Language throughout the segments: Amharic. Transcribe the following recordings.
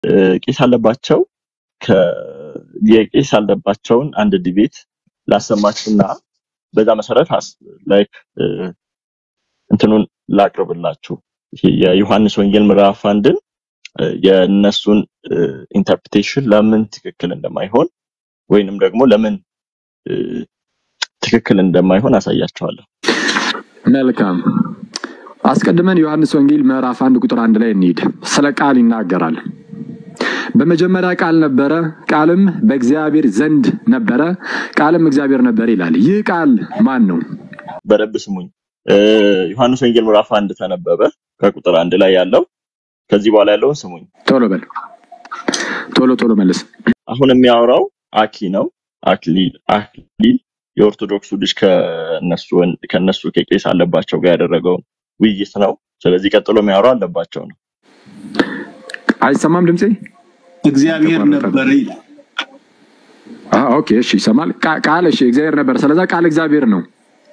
እ፣ ቄስ አለባቸው ከ- የቄስ አለባቸውን አንድ ዲቤት ላሰማችሁና በዛ መሰረት ላይክ እንትኑን ላቅርብላችሁ። ይሄ የዮሐንስ ወንጌል ምዕራፍ አንድን እ፣ የእነሱን ኢንተርፕሬቴሽን ለምን ትክክል እንደማይሆን ወይንም ደግሞ ለምን እ፣ ትክክል እንደማይሆን አሳያቸዋለሁ። መልካም አስቀድመን ዮሐንስ ወንጌል ምዕራፍ አንድ ቁጥር አንድ ላይ እንሂድ። ስለ ቃል ይናገራል። በመጀመሪያ ቃል ነበረ፣ ቃልም በእግዚአብሔር ዘንድ ነበረ፣ ቃልም እግዚአብሔር ነበር ይላል። ይህ ቃል ማን ነው? በደንብ ስሙኝ። እ፣ ዮሐንስ ወንጌል ምዕራፍ አንድ ተነበበ ከቁጥር አንድ ላይ ያለው ከዚህ በኋላ ያለውን ስሙኝ። ቶሎ በል ቶሎ ቶሎ መልስ። አሁን የሚያወራው አኪ ነው። አክሊል አክሊል የኦርቶዶክሱ ልጅ ከነሱ ወን- ከነሱ ከቄስ አለባቸው ጋር ያደረገውን ውይይት ነው። ስለዚህ ቀጥሎ የሚያወራው አለባቸው ነው። አይሰማም ድምፄ? እግዚአብሔር ተቋረጠ። ነበር ይላል። አዎ፣ ኦኬ፣ እሺ፣ ይሰማል። ቃ- ቃል እሺ፣ እግዚአብሔር ነበር። ስለዛ ቃል እግዚአብሔር ነው።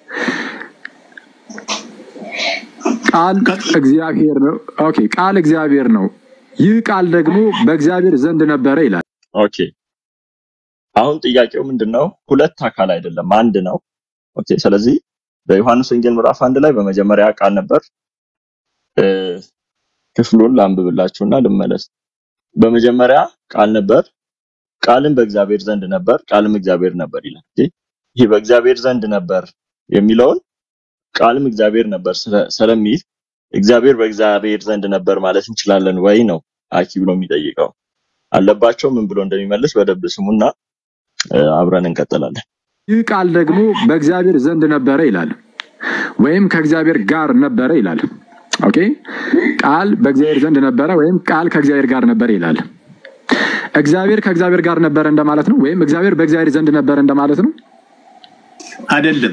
ቃል እግዚአብሔር ነው። ኦኬ፣ ቃል እግዚአብሔር ነው። ይህ ቃል ደግሞ በእግዚአብሔር ዘንድ ነበረ ይላል። ኦኬ አሁን ጥያቄው ምንድን ነው? ሁለት አካል አይደለም፣ አንድ ነው። ኦኬ ስለዚህ በዮሐንስ ወንጌል ምዕራፍ አንድ ላይ በመጀመሪያ ቃል ነበር። እ፣ ክፍሉን ላንብብላችሁና ልመለስ። በመጀመሪያ ቃል ነበር፣ ቃልም በእግዚአብሔር ዘንድ ነበር፣ ቃልም እግዚአብሔር ነበር ይላል። ኦኬ፣ ይህ በእግዚአብሔር ዘንድ ነበር የሚለውን ቃልም እግዚአብሔር ነበር ስለ- ስለሚል እግዚአብሔር በእግዚአብሔር ዘንድ ነበር ማለት እንችላለን ወይ ነው አኪ ብሎ የሚጠይቀው። አለባቸው ምን ብሎ እንደሚመልስ በደንብ ስሙና እ፣ አብረን እንቀጥላለን። ይህ ቃል ደግሞ በእግዚአብሔር ዘንድ ነበረ ይላል፣ ወይም ከእግዚአብሔር ጋር ነበረ ይላል። ኦኬ ቃል በእግዚአብሔር ዘንድ ነበረ ወይም ቃል ከእግዚአብሔር ጋር ነበረ ይላል። እግዚአብሔር ከእግዚአብሔር ጋር ነበረ እንደማለት ነው፣ ወይም እግዚአብሔር በእግዚአብሔር ዘንድ ነበረ እንደማለት ነው። አይደለም።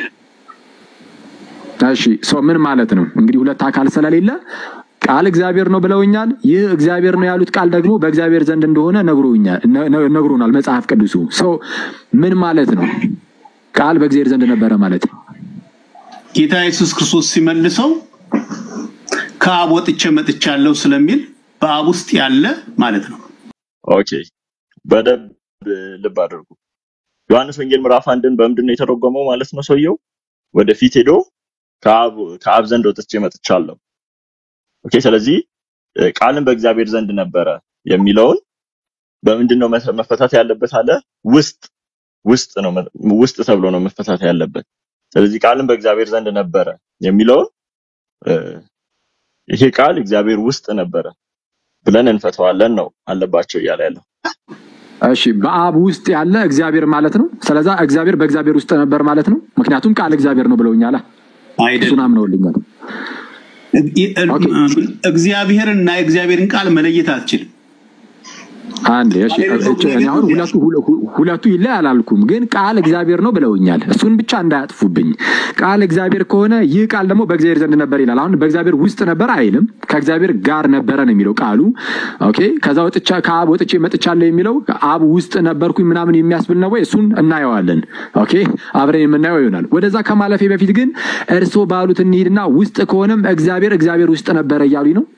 እሺ ሰው ምን ማለት ነው? እንግዲህ ሁለት አካል ስለሌለ ቃል እግዚአብሔር ነው ብለውኛል። ይህ እግዚአብሔር ነው ያሉት ቃል ደግሞ በእግዚአብሔር ዘንድ እንደሆነ ነግሮኛል ነ- ነ- ነግሮናል መጽሐፍ ቅዱሱ። ሰው ምን ማለት ነው? ቃል በእግዚአብሔር ዘንድ ነበረ ማለት ነው። ጌታ ኢየሱስ ክርስቶስ ሲመልሰው ከአብ ወጥቼ መጥቻለሁ ስለሚል በአብ ውስጥ ያለ ማለት ነው። ኦኬ በደንብ ልብ አድርጉ። ዮሐንስ ወንጌል ምዕራፍ አንድን በምንድን ነው የተረጎመው ማለት ነው? ሰውየው ወደፊት ሄዶ ከአብ ከአብ ዘንድ ወጥቼ መጥቻለሁ። ኦኬ ስለዚህ እ፣ ቃልም በእግዚአብሔር ዘንድ ነበረ የሚለውን በምንድን ነው መፈ- መፈታት ያለበት አለ? ውስጥ ውስጥ ነው መ- ውስጥ ተብሎ ነው መፈታት ያለበት። ስለዚህ ቃልም በእግዚአብሔር ዘንድ ነበረ የሚለውን እ፣ ይሄ ቃል እግዚአብሔር ውስጥ ነበረ ብለን እንፈተዋለን ነው አለባቸው እያለ ያለው። እሺ በአብ ውስጥ ያለ እግዚአብሔር ማለት ነው። ስለዛ እግዚአብሔር በእግዚአብሔር ውስጥ ነበር ማለት ነው። ምክንያቱም ቃል እግዚአብሔር ነው ብለውኛል። እሱን አይደለም። አምነውልኛል። ኦኬ እግዚአብሔርና የእግዚአብሔርን ቃል መለየት አትችልም። አንድ እሺ፣ እቺ እኔ አሁን ሁለቱ ሁለ- ሁ- ሁለቱ ይለይ አላልኩም፣ ግን ቃል እግዚአብሔር ነው ብለውኛል። እሱን ብቻ እንዳያጥፉብኝ። ቃል እግዚአብሔር ከሆነ ይህ ቃል ደግሞ በእግዚአብሔር ዘንድ ነበር ይላል። አሁን በእግዚአብሔር ውስጥ ነበር አይልም፣ ከእግዚአብሔር ጋር ነበረ ነው የሚለው ቃሉ። ኦኬ ከዛ ወጥቻ ከአብ ወጥቼ መጥቻለሁ የሚለው አብ ውስጥ ነበርኩኝ ምናምን የሚያስብል ነው ወይ? እሱን እናየዋለን። ኦኬ አብረን የምናየው ይሆናል። ወደዛ ከማለፌ በፊት ግን እርስዎ ባሉት እንሂድና ውስጥ ከሆነም እግዚአብሔር እግዚአብሔር ውስጥ ነበረ እያሉኝ ነው።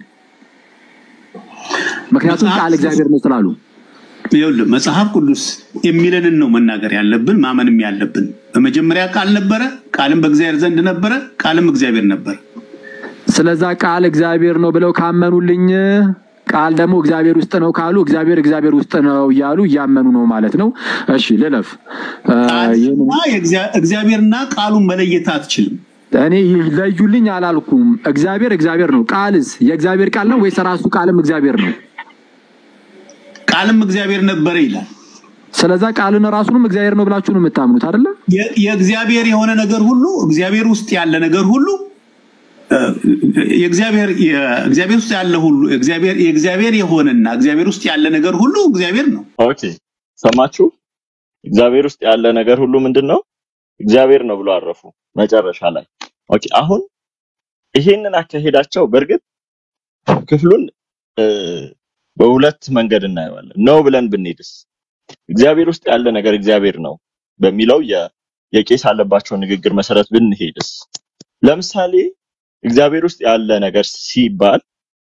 ምክንያቱም መጽሐፍ ቃል እግዚአብሔር ነው ስላሉ ይኸውልህ መጽሐፍ ቅዱስ የሚለንን ነው መናገር ያለብን ማመንም ያለብን። በመጀመሪያ ቃል ነበረ፣ ቃልም በእግዚአብሔር ዘንድ ነበረ፣ ቃልም እግዚአብሔር ነበር። ስለዛ ቃል እግዚአብሔር ነው ብለው ካመኑልኝ ቃል ደግሞ እግዚአብሔር ውስጥ ነው ካሉ እግዚአብሔር እግዚአብሔር ውስጥ ነው እያሉ እያመኑ ነው ማለት ነው። እሺ ልለፍ። እ፣ ይህንን ቃልና የእግዚአ- እግዚአብሔርና ቃሉን መለየት አትችልም። እኔ ይለዩልኝ አላልኩም። እግዚአብሔር እግዚአብሔር ነው። ቃልስ የእግዚአብሔር ቃል ነው ወይስ ራሱ ቃልም እግዚአብሔር ነው? ቃልም እግዚአብሔር ነበረ ይላል። ስለዛ ቃልን ራሱንም እግዚአብሔር ነው ብላችሁ ነው የምታምኑት አይደለ? የ- የእግዚአብሔር የሆነ ነገር ሁሉ እግዚአብሔር ውስጥ ያለ ነገር ሁሉ እ፣ የእግዚአብሔር የእግዚአብሔር ውስጥ ያለ ሁሉ እግዚአብሔር የእግዚአብሔር የሆነና እግዚአብሔር ውስጥ ያለ ነገር ሁሉ እግዚአብሔር ነው። ኦኬ ሰማችሁ? እግዚአብሔር ውስጥ ያለ ነገር ሁሉ ምንድን ነው? እግዚአብሔር ነው ብሎ አረፉ መጨረሻ ላይ። ኦኬ አሁን ይሄንን አካሄዳቸው በእርግጥ ክፍሉን እ፣ በሁለት መንገድ እናየዋለን። ነው ብለን ብንሄድስ እግዚአብሔር ውስጥ ያለ ነገር እግዚአብሔር ነው በሚለው የ- የቄስ አለባቸው ንግግር መሰረት ብንሄድስ ለምሳሌ እግዚአብሔር ውስጥ ያለ ነገር ሲባል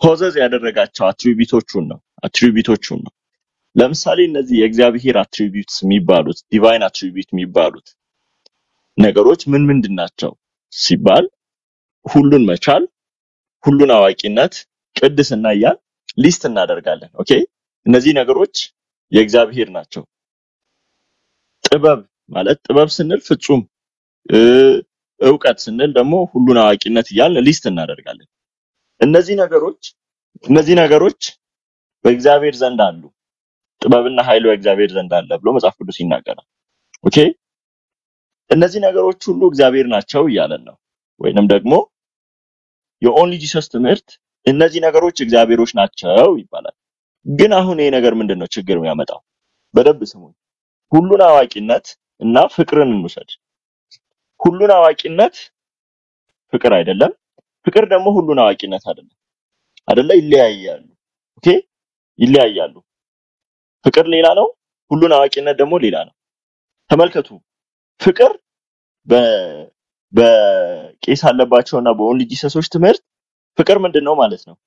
ፖዘዝ ያደረጋቸው አትሪቢዩቶቹን ነው አትሪቢዩቶቹን ነው። ለምሳሌ እነዚህ የእግዚአብሔር አትሪቢዩትስ የሚባሉት ዲቫይን አትሪቢዩት የሚባሉት ነገሮች ምን ምንድን ናቸው ሲባል ሁሉን መቻል፣ ሁሉን አዋቂነት፣ ቅድስና እያል ሊስት እናደርጋለን። ኦኬ እነዚህ ነገሮች የእግዚአብሔር ናቸው። ጥበብ ማለት ጥበብ ስንል ፍጹም እ፣ እውቀት ስንል ደግሞ ሁሉን አዋቂነት እያልን ሊስት እናደርጋለን። እነዚህ ነገሮች እነዚህ ነገሮች በእግዚአብሔር ዘንድ አሉ። ጥበብና ኃይል በእግዚአብሔር ዘንድ አለ ብሎ መጽሐፍ ቅዱስ ይናገራል። ኦኬ እነዚህ ነገሮች ሁሉ እግዚአብሔር ናቸው እያለን ነው። ወይንም ደግሞ የኦንሊ ጂሰስ ትምህርት እነዚህ ነገሮች እግዚአብሔሮች ናቸው ይባላል። ግን አሁን ይሄ ነገር ምንድን ነው ችግር የሚያመጣው? በደንብ ስሙኝ። ሁሉን አዋቂነት እና ፍቅርን እንውሰድ። ሁሉን አዋቂነት ፍቅር አይደለም፣ ፍቅር ደግሞ ሁሉን አዋቂነት አይደለም። አይደለ? ይለያያሉ። ኦኬ ይለያያሉ። ፍቅር ሌላ ነው፣ ሁሉን አዋቂነት ደግሞ ሌላ ነው። ተመልከቱ፣ ፍቅር በ በቄስ አለባቸውና በኦንሊ ጂሰሶች ትምህርት ፍቅር ምንድን ነው ማለት ነው?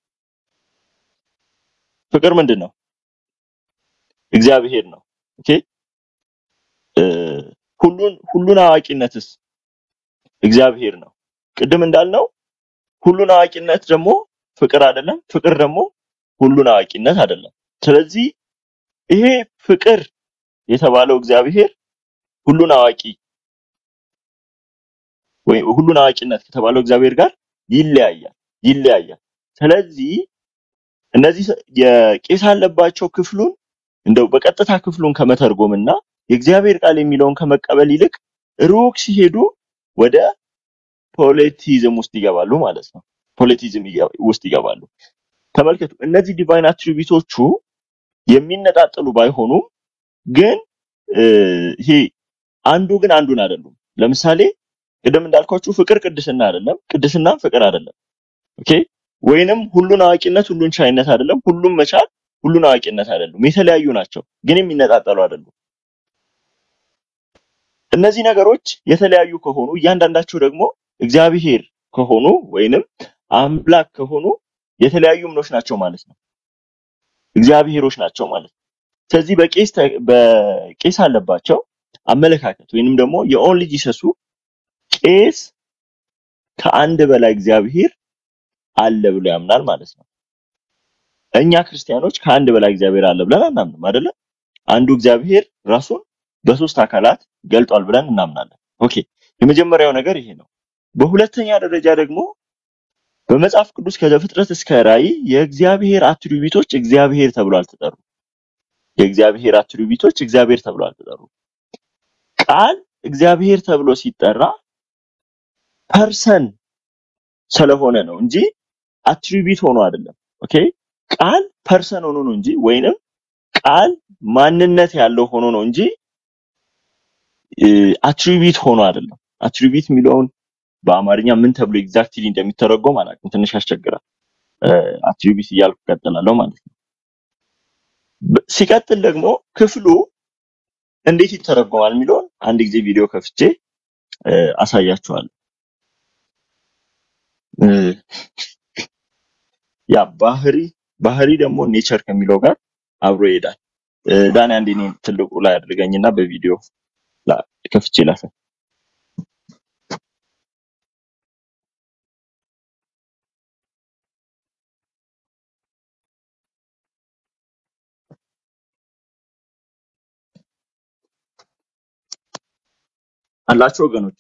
ፍቅር ምንድን ነው? እግዚአብሔር ነው። ኦኬ እ፣ ሁሉን ሁሉን አዋቂነትስ እግዚአብሔር ነው። ቅድም እንዳልነው ሁሉን አዋቂነት ደግሞ ፍቅር አይደለም፣ ፍቅር ደግሞ ሁሉን አዋቂነት አይደለም። ስለዚህ ይሄ ፍቅር የተባለው እግዚአብሔር ሁሉን አዋቂ ወይ ሁሉን አዋቂነት ከተባለው እግዚአብሔር ጋር ይለያያል ይለያያል። ስለዚህ እነዚህ ሰ- የቄስ አለባቸው ክፍሉን እንደው በቀጥታ ክፍሉን ከመተርጎምና የእግዚአብሔር ቃል የሚለውን ከመቀበል ይልቅ ሩቅ ሲሄዱ ወደ ፖለቲዝም ውስጥ ይገባሉ ማለት ነው። ፖለቲዝም ይገ- ውስጥ ይገባሉ። ተመልከቱ፣ እነዚህ ዲቫይን አትሪቢዩቶቹ የሚነጣጠሉ ባይሆኑም ግን እ፣ ይሄ አንዱ ግን አንዱን አይደሉም። ለምሳሌ ቅድም እንዳልኳችሁ ፍቅር ቅድስና አይደለም፣ ቅድስናም ፍቅር አይደለም። ኦኬ ወይንም ሁሉን አዋቂነት ሁሉን ቻይነት አይደለም፣ ሁሉም መቻል ሁሉን አዋቂነት አይደሉም። የተለያዩ ናቸው፣ ግን የሚነጣጠሉ አይደሉም። እነዚህ ነገሮች የተለያዩ ከሆኑ እያንዳንዳቸው ደግሞ እግዚአብሔር ከሆኑ ወይንም አምላክ ከሆኑ የተለያዩ ምኖች ናቸው ማለት ነው። እግዚአብሔሮች ናቸው ማለት ነው። ስለዚህ በቄስ ተ- በቄስ አለባቸው አመለካከት ወይንም ደግሞ የኦንሊ ጂሰሱ ቄስ ከአንድ በላይ እግዚአብሔር አለ ብሎ ያምናል ማለት ነው። እኛ ክርስቲያኖች ከአንድ በላይ እግዚአብሔር አለ ብለን አናምንም አይደለ? አንዱ እግዚአብሔር ራሱን በሶስት አካላት ገልጧል ብለን እናምናለን። ኦኬ የመጀመሪያው ነገር ይሄ ነው። በሁለተኛ ደረጃ ደግሞ በመጽሐፍ ቅዱስ ከዘፍጥረት እስከ ራእይ የእግዚአብሔር አትሪቢዩቶች እግዚአብሔር ተብሎ አልተጠሩ። የእግዚአብሔር አትሪቢዩቶች እግዚአብሔር ተብሎ አልተጠሩ። ቃል እግዚአብሔር ተብሎ ሲጠራ ፐርሰን ስለሆነ ነው እንጂ አትሪቢዩት ሆኖ አይደለም። ኦኬ ቃል ፐርሰን ሆኖ ነው እንጂ ወይንም ቃል ማንነት ያለው ሆኖ ነው እንጂ አትሪቢዩት ሆኖ አይደለም። አትሪቢዩት የሚለውን በአማርኛ ምን ተብሎ ኤግዛክትሊ እንደሚተረጎም አላውቅም። ትንሽ ያስቸግራል። አትሪቢዩት እያልኩ እቀጥላለሁ ማለት ነው። በ- ሲቀጥል ደግሞ ክፍሉ እንዴት ይተረጎማል የሚለውን አንድ ጊዜ ቪዲዮ ከፍቼ እ፣ አሳያችኋለሁ። እ፣ ያ ባህሪ ባህሪ ደግሞ ኔቸር ከሚለው ጋር አብሮ ይሄዳል። እ፣ ዳኒ አንዴ እኔን ትልቁ ላይ አድርገኝና በቪዲዮ ላ- ከፍቼ ላሳይ። አላችሁ ወገኖች?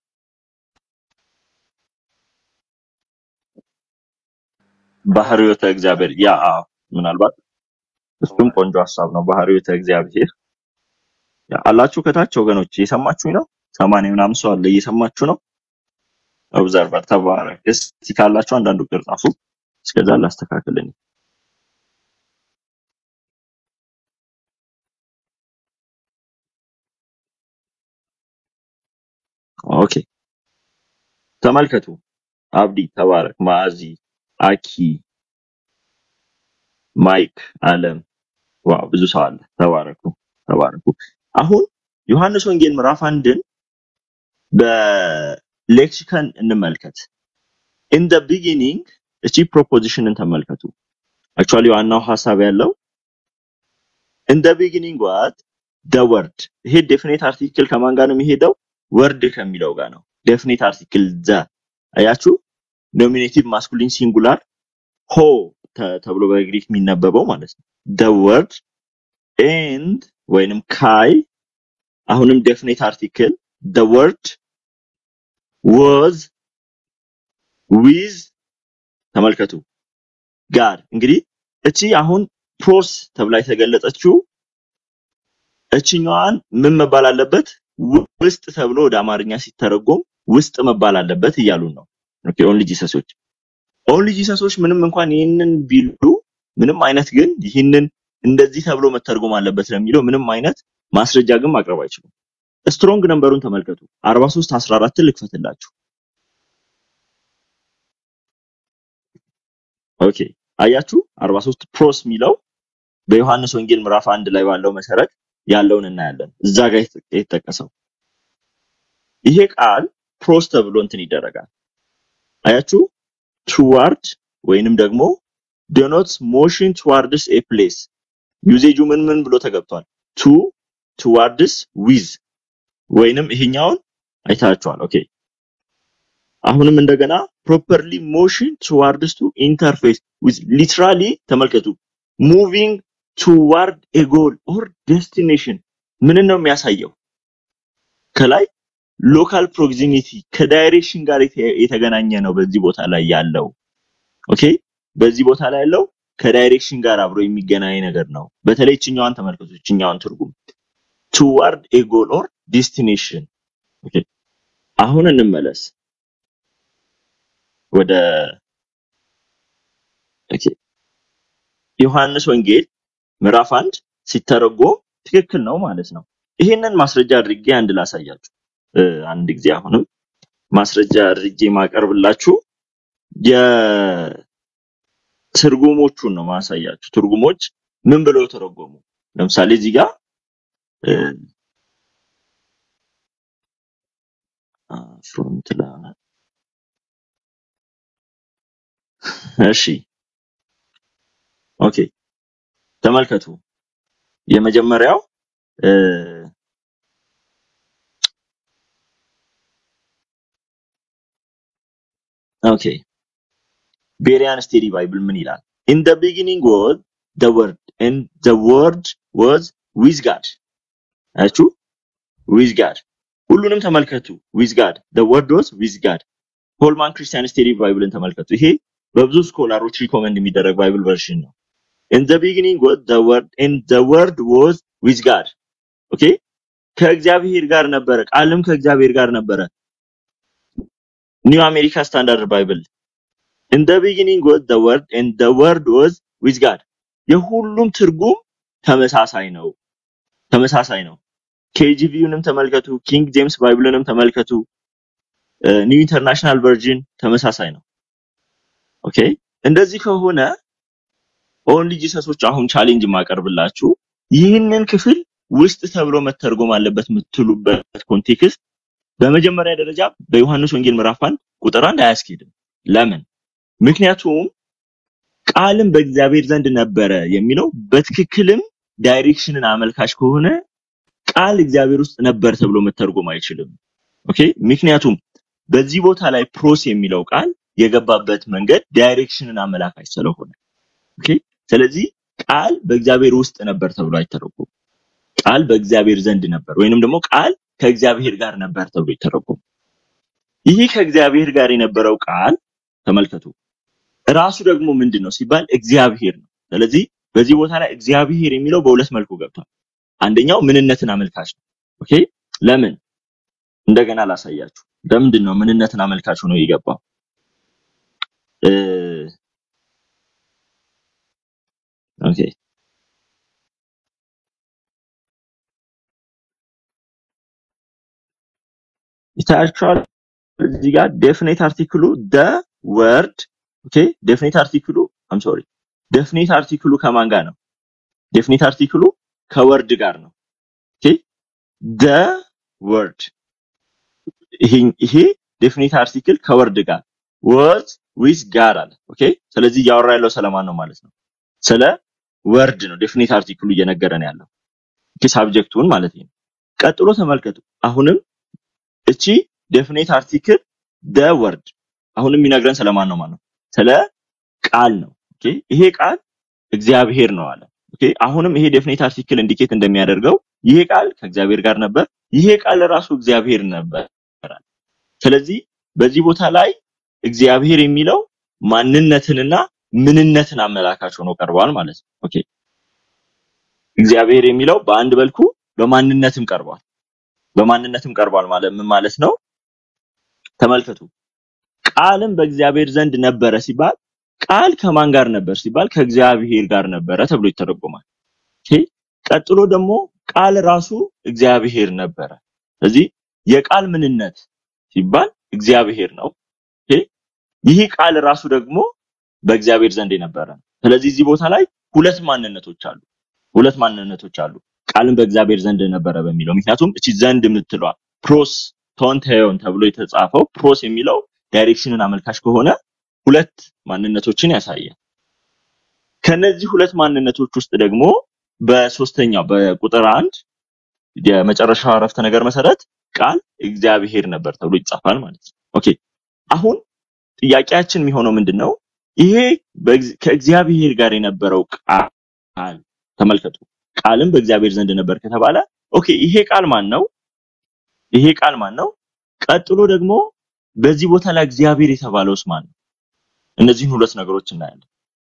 ባህሪዮተ እግዚአብሔር ያ አዎ፣ ምናልባት እሱም ቆንጆ ሀሳብ ነው። ባህሪዮተ እግዚአብሔር ያ አላችሁ ከታች ወገኖች፣ እየሰማችሁኝ ነው? ሰማንያ ምናምን ሰው አለ፣ እየሰማችሁ ነው? ኦብዘርቨር ተባረክ። እስቲ ካላችሁ አንዳንዱ ቁጥር ጻፉ። እስከዛ ላስተካክልኝ። ኦኬ ተመልከቱ። አብዲ ተባረክ፣ ማዚ፣ አኪ፣ ማይክ፣ አለም ዋው ብዙ ሰው አለ። ተባረኩ ተባረኩ። አሁን ዮሐንስ ወንጌል ምዕራፍ አንድን በሌክሲከን እንመልከት። ኢን ደ ቢጊኒንግ እቺ ፕሮፖዚሽንን ተመልከቱ። አክቹዋሊ ዋናው ሀሳብ ያለው in the beginning what the word ይሄ ዴፊኒት አርቲክል ከማን ጋር ነው የሚሄደው? ወርድ ከሚለው ጋር ነው። ዴፊኒት አርቲክል ዘ አያችሁ፣ ኖሚኔቲቭ ማስኩሊን ሲንጉላር ሆ ተ- ተብሎ በግሪክ የሚነበበው ማለት ነው። the word and ወይንም ካይ አሁንም ዴፊኒት አርቲክል the word was with ተመልከቱ ጋር እንግዲህ እቺ አሁን ፕሮስ ተብላ የተገለጸችው እችኛዋን ምን መባል አለበት? ውስጥ ተብሎ ወደ አማርኛ ሲተረጎም ውስጥ መባል አለበት እያሉን ነው። ኦኬ ኦንሊ ጂሰሶች ኦንሊ ጂሰሶች ምንም እንኳን ይህንን ቢሉ ምንም አይነት ግን ይህንን እንደዚህ ተብሎ መተርጎም አለበት ለሚለው ምንም አይነት ማስረጃ ግን ማቅረብ አይችሉም። ስትሮንግ ነምበሩን ተመልከቱ። 43 14 ልክፈትላችሁ። ኦኬ አያችሁ 43 ፕሮስ የሚለው በዮሐንስ ወንጌል ምዕራፍ አንድ ላይ ባለው መሰረት ያለውን እናያለን። እዛ ጋር የተ- የተጠቀሰው ይሄ ቃል ፕሮስ ተብሎ እንትን ይደረጋል። አያችሁ ቱዋርድ ወይንም ደግሞ ዶኖትስ ሞሽን ቱዋርድስ ኤ ፕሌስ ዩዜጁ ምን ምን ብሎ ተገብቷል? ቱ ቱዋርድስ ዊዝ ወይንም ይሄኛውን አይታችኋል። ኦኬ አሁንም እንደገና ፕሮፐርሊ ሞሽን ቱዋርድስ ቱ ኢንተርፌስ ዊዝ ሊትራሊ ተመልከቱ ሙቪንግ ቱዋርድ ኤ ጎል ኦር ዴስቲኔሽን ምንን ነው የሚያሳየው? ከላይ ሎካል ፕሮክሲሚቲ ከዳይሬክሽን ጋር የተ- የተገናኘ ነው በዚህ ቦታ ላይ ያለው። ኦኬ በዚህ ቦታ ላይ ያለው ከዳይሬክሽን ጋር አብሮ የሚገናኝ ነገር ነው። በተለይ እችኛዋን ተመልከቱ፣ እችኛዋን ትርጉም ቱዋርድ ኤ ጎል ኦር ዴስቲኔሽን። ኦኬ አሁን እንመለስ ወደ ኦኬ ዮሐንስ ወንጌል ምዕራፍ አንድ ሲተረጎም ትክክል ነው ማለት ነው። ይሄንን ማስረጃ አድርጌ አንድ ላሳያችሁ። እ፣ አንድ ጊዜ አሁንም ማስረጃ አድርጌ ማቀርብላችሁ የትርጉሞቹን ነው ማሳያችሁ። ትርጉሞች ምን ብለው ተረጎሙ? ለምሳሌ እዚህ ጋር እ፣ ፍሮንት ላ እሺ ኦኬ ተመልከቱ። የመጀመሪያው እ፣ ኦኬ ቤሪያን ስቴዲ ባይብል ምን ይላል? ኢን ደ ቢጊኒንግ ዋዝ ደ ወርድ ኤንድ ደ ወርድ ዋዝ ዊዝ ጋድ። አያችሁ ዊዝ ጋድ። ሁሉንም ተመልከቱ። ዊዝ ጋድ ደ ወርድ ዋዝ ዊዝ ጋድ። ሆልማን ክርስቲያን ስቴዲ ባይብልን ተመልከቱ። ይሄ በብዙ ስኮላሮች ሪኮመንድ የሚደረግ ባይብል ቨርሽን ነው። ኢን ደ ቢጊኒንግ ዋዝ ደ ወርድ ኤንድ ደ ወርድ ዋዝ ዊዝ ጋድ። ኦኬ ከእግዚአብሔር ጋር ነበረ፣ ቃልም ከእግዚአብሔር ጋር ነበረ። ኒው አሜሪካ ስታንዳርድ ባይብል ኢን ደ ቢጊኒንግ ዋዝ ዘ ወርድ ኤንድ ዘ ወርድ ዋዝ ዊዝ ጋድ። የሁሉም ትርጉም ተመሳሳይ ነው ተመሳሳይ ነው። ኬጂቪውንም ተመልከቱ፣ ኪንግ ጄምስ ባይብልንም ተመልከቱ፣ ኒው ኢንተርናሽናል ቨርዥን ተመሳሳይ ነው። ኦኬ እንደዚህ ከሆነ ኦንሊ ጂሰሶች አሁን ቻሌንጅ የማቀርብላችሁ ይህንን ክፍል ውስጥ ተብሎ መተርጎም አለበት የምትሉበት ኮንቴክስት በመጀመሪያ ደረጃ በዮሐንስ ወንጌል ምዕራፍ አንድ ቁጥር አንድ አያስኬድም። ለምን? ምክንያቱም ቃልም በእግዚአብሔር ዘንድ ነበረ የሚለው በትክክልም ዳይሬክሽንን አመልካች ከሆነ ቃል እግዚአብሔር ውስጥ ነበር ተብሎ መተርጎም አይችልም። ኦኬ ምክንያቱም በዚህ ቦታ ላይ ፕሮስ የሚለው ቃል የገባበት መንገድ ዳይሬክሽንን አመላካች ስለሆነ ኦኬ ስለዚህ ቃል በእግዚአብሔር ውስጥ ነበር ተብሎ አይተረጎም። ቃል በእግዚአብሔር ዘንድ ነበር ወይንም ደግሞ ቃል ከእግዚአብሔር ጋር ነበር ተብሎ ይተረጎም። ይህ ከእግዚአብሔር ጋር የነበረው ቃል ተመልከቱ ራሱ ደግሞ ምንድን ነው ሲባል እግዚአብሔር ነው። ስለዚህ በዚህ ቦታ ላይ እግዚአብሔር የሚለው በሁለት መልኩ ገብቷል። አንደኛው ምንነትን አመልካች ነው። ኦኬ ለምን? እንደገና ላሳያችሁ። ለምንድን ነው ምንነትን አመልካች ሆኖ የገባው? እ ኦኬ ይታያችኋል እዚህ ጋር ዴፊኔት አርቲክሉ ደ ወርድ ኦኬ ዴፊኔት አርቲክሉ አም ሶሪ ዴፊኔት አርቲክሉ ከማን ጋር ነው? ዴፊኔት አርቲክሉ ከወርድ ጋር ነው። ኦኬ ደ ወርድ ይሄ ይሄ ዴፊኔት አርቲክል ከወርድ ጋር was with God አለ። ኦኬ ስለዚህ እያወራ ያለው ስለማን ነው ማለት ነው? ስለ ወርድ ነው። ዴፊኒት አርቲክሉ እየነገረን ያለው ኦኬ ሳብጀክቱን ማለት ነው። ቀጥሎ ተመልከቱ። አሁንም እቺ ዴፊኒት አርቲክል ደ ወርድ አሁንም የሚነግረን ስለማን ነው ማለት ነው? ስለ ቃል ነው። ኦኬ ይሄ ቃል እግዚአብሔር ነው አለ። ኦኬ አሁንም ይሄ ዴፊኒት አርቲክል ኢንዲኬት እንደሚያደርገው ይሄ ቃል ከእግዚአብሔር ጋር ነበር፣ ይሄ ቃል ራሱ እግዚአብሔር ነበር። ስለዚህ በዚህ ቦታ ላይ እግዚአብሔር የሚለው ማንነትንና ምንነትን አመላካች ሆኖ ቀርቧል ማለት ነው። ኦኬ እግዚአብሔር የሚለው በአንድ መልኩ በማንነትም ቀርቧል። በማንነትም ቀርቧል ማለት ምን ማለት ነው? ተመልከቱ። ቃልም በእግዚአብሔር ዘንድ ነበረ ሲባል ቃል ከማን ጋር ነበር ሲባል ከእግዚአብሔር ጋር ነበረ ተብሎ ይተረጎማል። ኦኬ ቀጥሎ ደግሞ ቃል ራሱ እግዚአብሔር ነበረ። ስለዚህ የቃል ምንነት ሲባል እግዚአብሔር ነው። ኦኬ ይህ ቃል ራሱ ደግሞ በእግዚአብሔር ዘንድ የነበረ ነው። ስለዚህ እዚህ ቦታ ላይ ሁለት ማንነቶች አሉ። ሁለት ማንነቶች አሉ። ቃልም በእግዚአብሔር ዘንድ ነበረ በሚለው ምክንያቱም እቺ ዘንድ የምትለዋ ፕሮስ ቶንቴዮን ተብሎ የተጻፈው ፕሮስ የሚለው ዳይሬክሽንን አመልካች ከሆነ ሁለት ማንነቶችን ያሳያል። ከነዚህ ሁለት ማንነቶች ውስጥ ደግሞ በሶስተኛው በቁጥር አንድ የመጨረሻው አረፍተ ነገር መሰረት ቃል እግዚአብሔር ነበር ተብሎ ይጻፋል ማለት ነው። ኦኬ አሁን ጥያቄያችን የሚሆነው ምንድን ነው? ይሄ በእግዝ- ከእግዚአብሔር ጋር የነበረው ቃል ተመልከቱ። ቃልም በእግዚአብሔር ዘንድ ነበር ከተባለ ኦኬ ይሄ ቃል ማን ነው? ይሄ ቃል ማን ነው? ቀጥሎ ደግሞ በዚህ ቦታ ላይ እግዚአብሔር የተባለውስ ማን ነው? እነዚህን ሁለት ነገሮች እናያለን።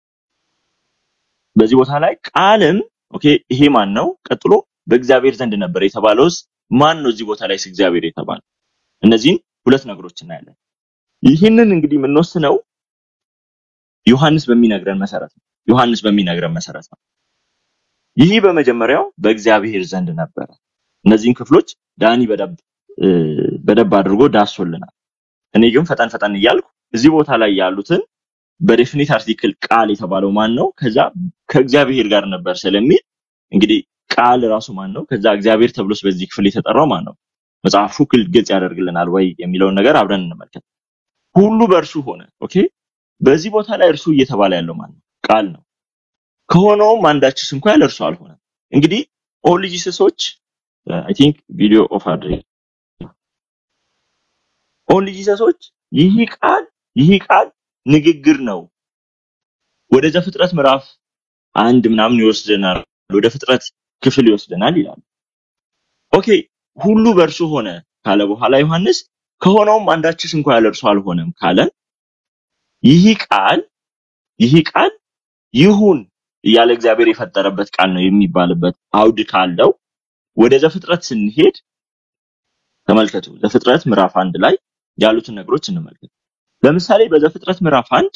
በዚህ ቦታ ላይ ቃልም ኦኬ ይሄ ማን ነው? ቀጥሎ በእግዚአብሔር ዘንድ ነበር የተባለውስ ማን ነው? እዚህ ቦታ ላይ እግዚአብሔር የተባለው እነዚህን ሁለት ነገሮች እናያለን። ይህንን እንግዲህ የምንወስነው ዮሐንስ በሚነግረን መሰረት ነው። ዮሐንስ በሚነግረን መሰረት ነው። ይህ በመጀመሪያው በእግዚአብሔር ዘንድ ነበረ። እነዚህን ክፍሎች ዳኒ በደብ እ፣ በደብ አድርጎ ዳሶልናል። እኔ ግን ፈጠን ፈጠን እያልኩ እዚህ ቦታ ላይ ያሉትን በዴፊኒት አርቲክል ቃል የተባለው ማን ነው? ከዛ ከእግዚአብሔር ጋር ነበር ስለሚል እንግዲህ ቃል ራሱ ማን ነው? ከዛ እግዚአብሔር ተብሎስ በዚህ ክፍል የተጠራው ማን ነው? መጽሐፉ ክል ግልጽ ያደርግልናል ወይ የሚለውን ነገር አብረን እንመልከት። ሁሉ በእርሱ ሆነ። ኦኬ በዚህ ቦታ ላይ እርሱ እየተባለ ያለው ማን ነው? ቃል ነው። ከሆነውም አንዳችስ እንኳ ያለ እርሱ አልሆነም። እንግዲህ ኦል ጂሰሶች አይ ቲንክ ቪዲዮ ኦፍ አድርግ ኦል ጂሰሶች ይህ ቃል ይህ ቃል ንግግር ነው። ወደ ዘፍጥረት ምዕራፍ አንድ ምናምን ይወስደናል፣ ወደ ፍጥረት ክፍል ይወስደናል ይላል። ኦኬ ሁሉ በእርሱ ሆነ ካለ በኋላ ዮሐንስ ከሆነውም አንዳችስ እንኳ ያለ እርሱ አልሆነም ካለ ይህ ቃል ይህ ቃል ይሁን እያለ እግዚአብሔር የፈጠረበት ቃል ነው የሚባልበት አውድ ካለው ወደ ዘፍጥረት ስንሄድ ተመልከቱ። ዘፍጥረት ምዕራፍ አንድ ላይ ያሉትን ነገሮች እንመልከት። ለምሳሌ በዘፍጥረት ምዕራፍ አንድ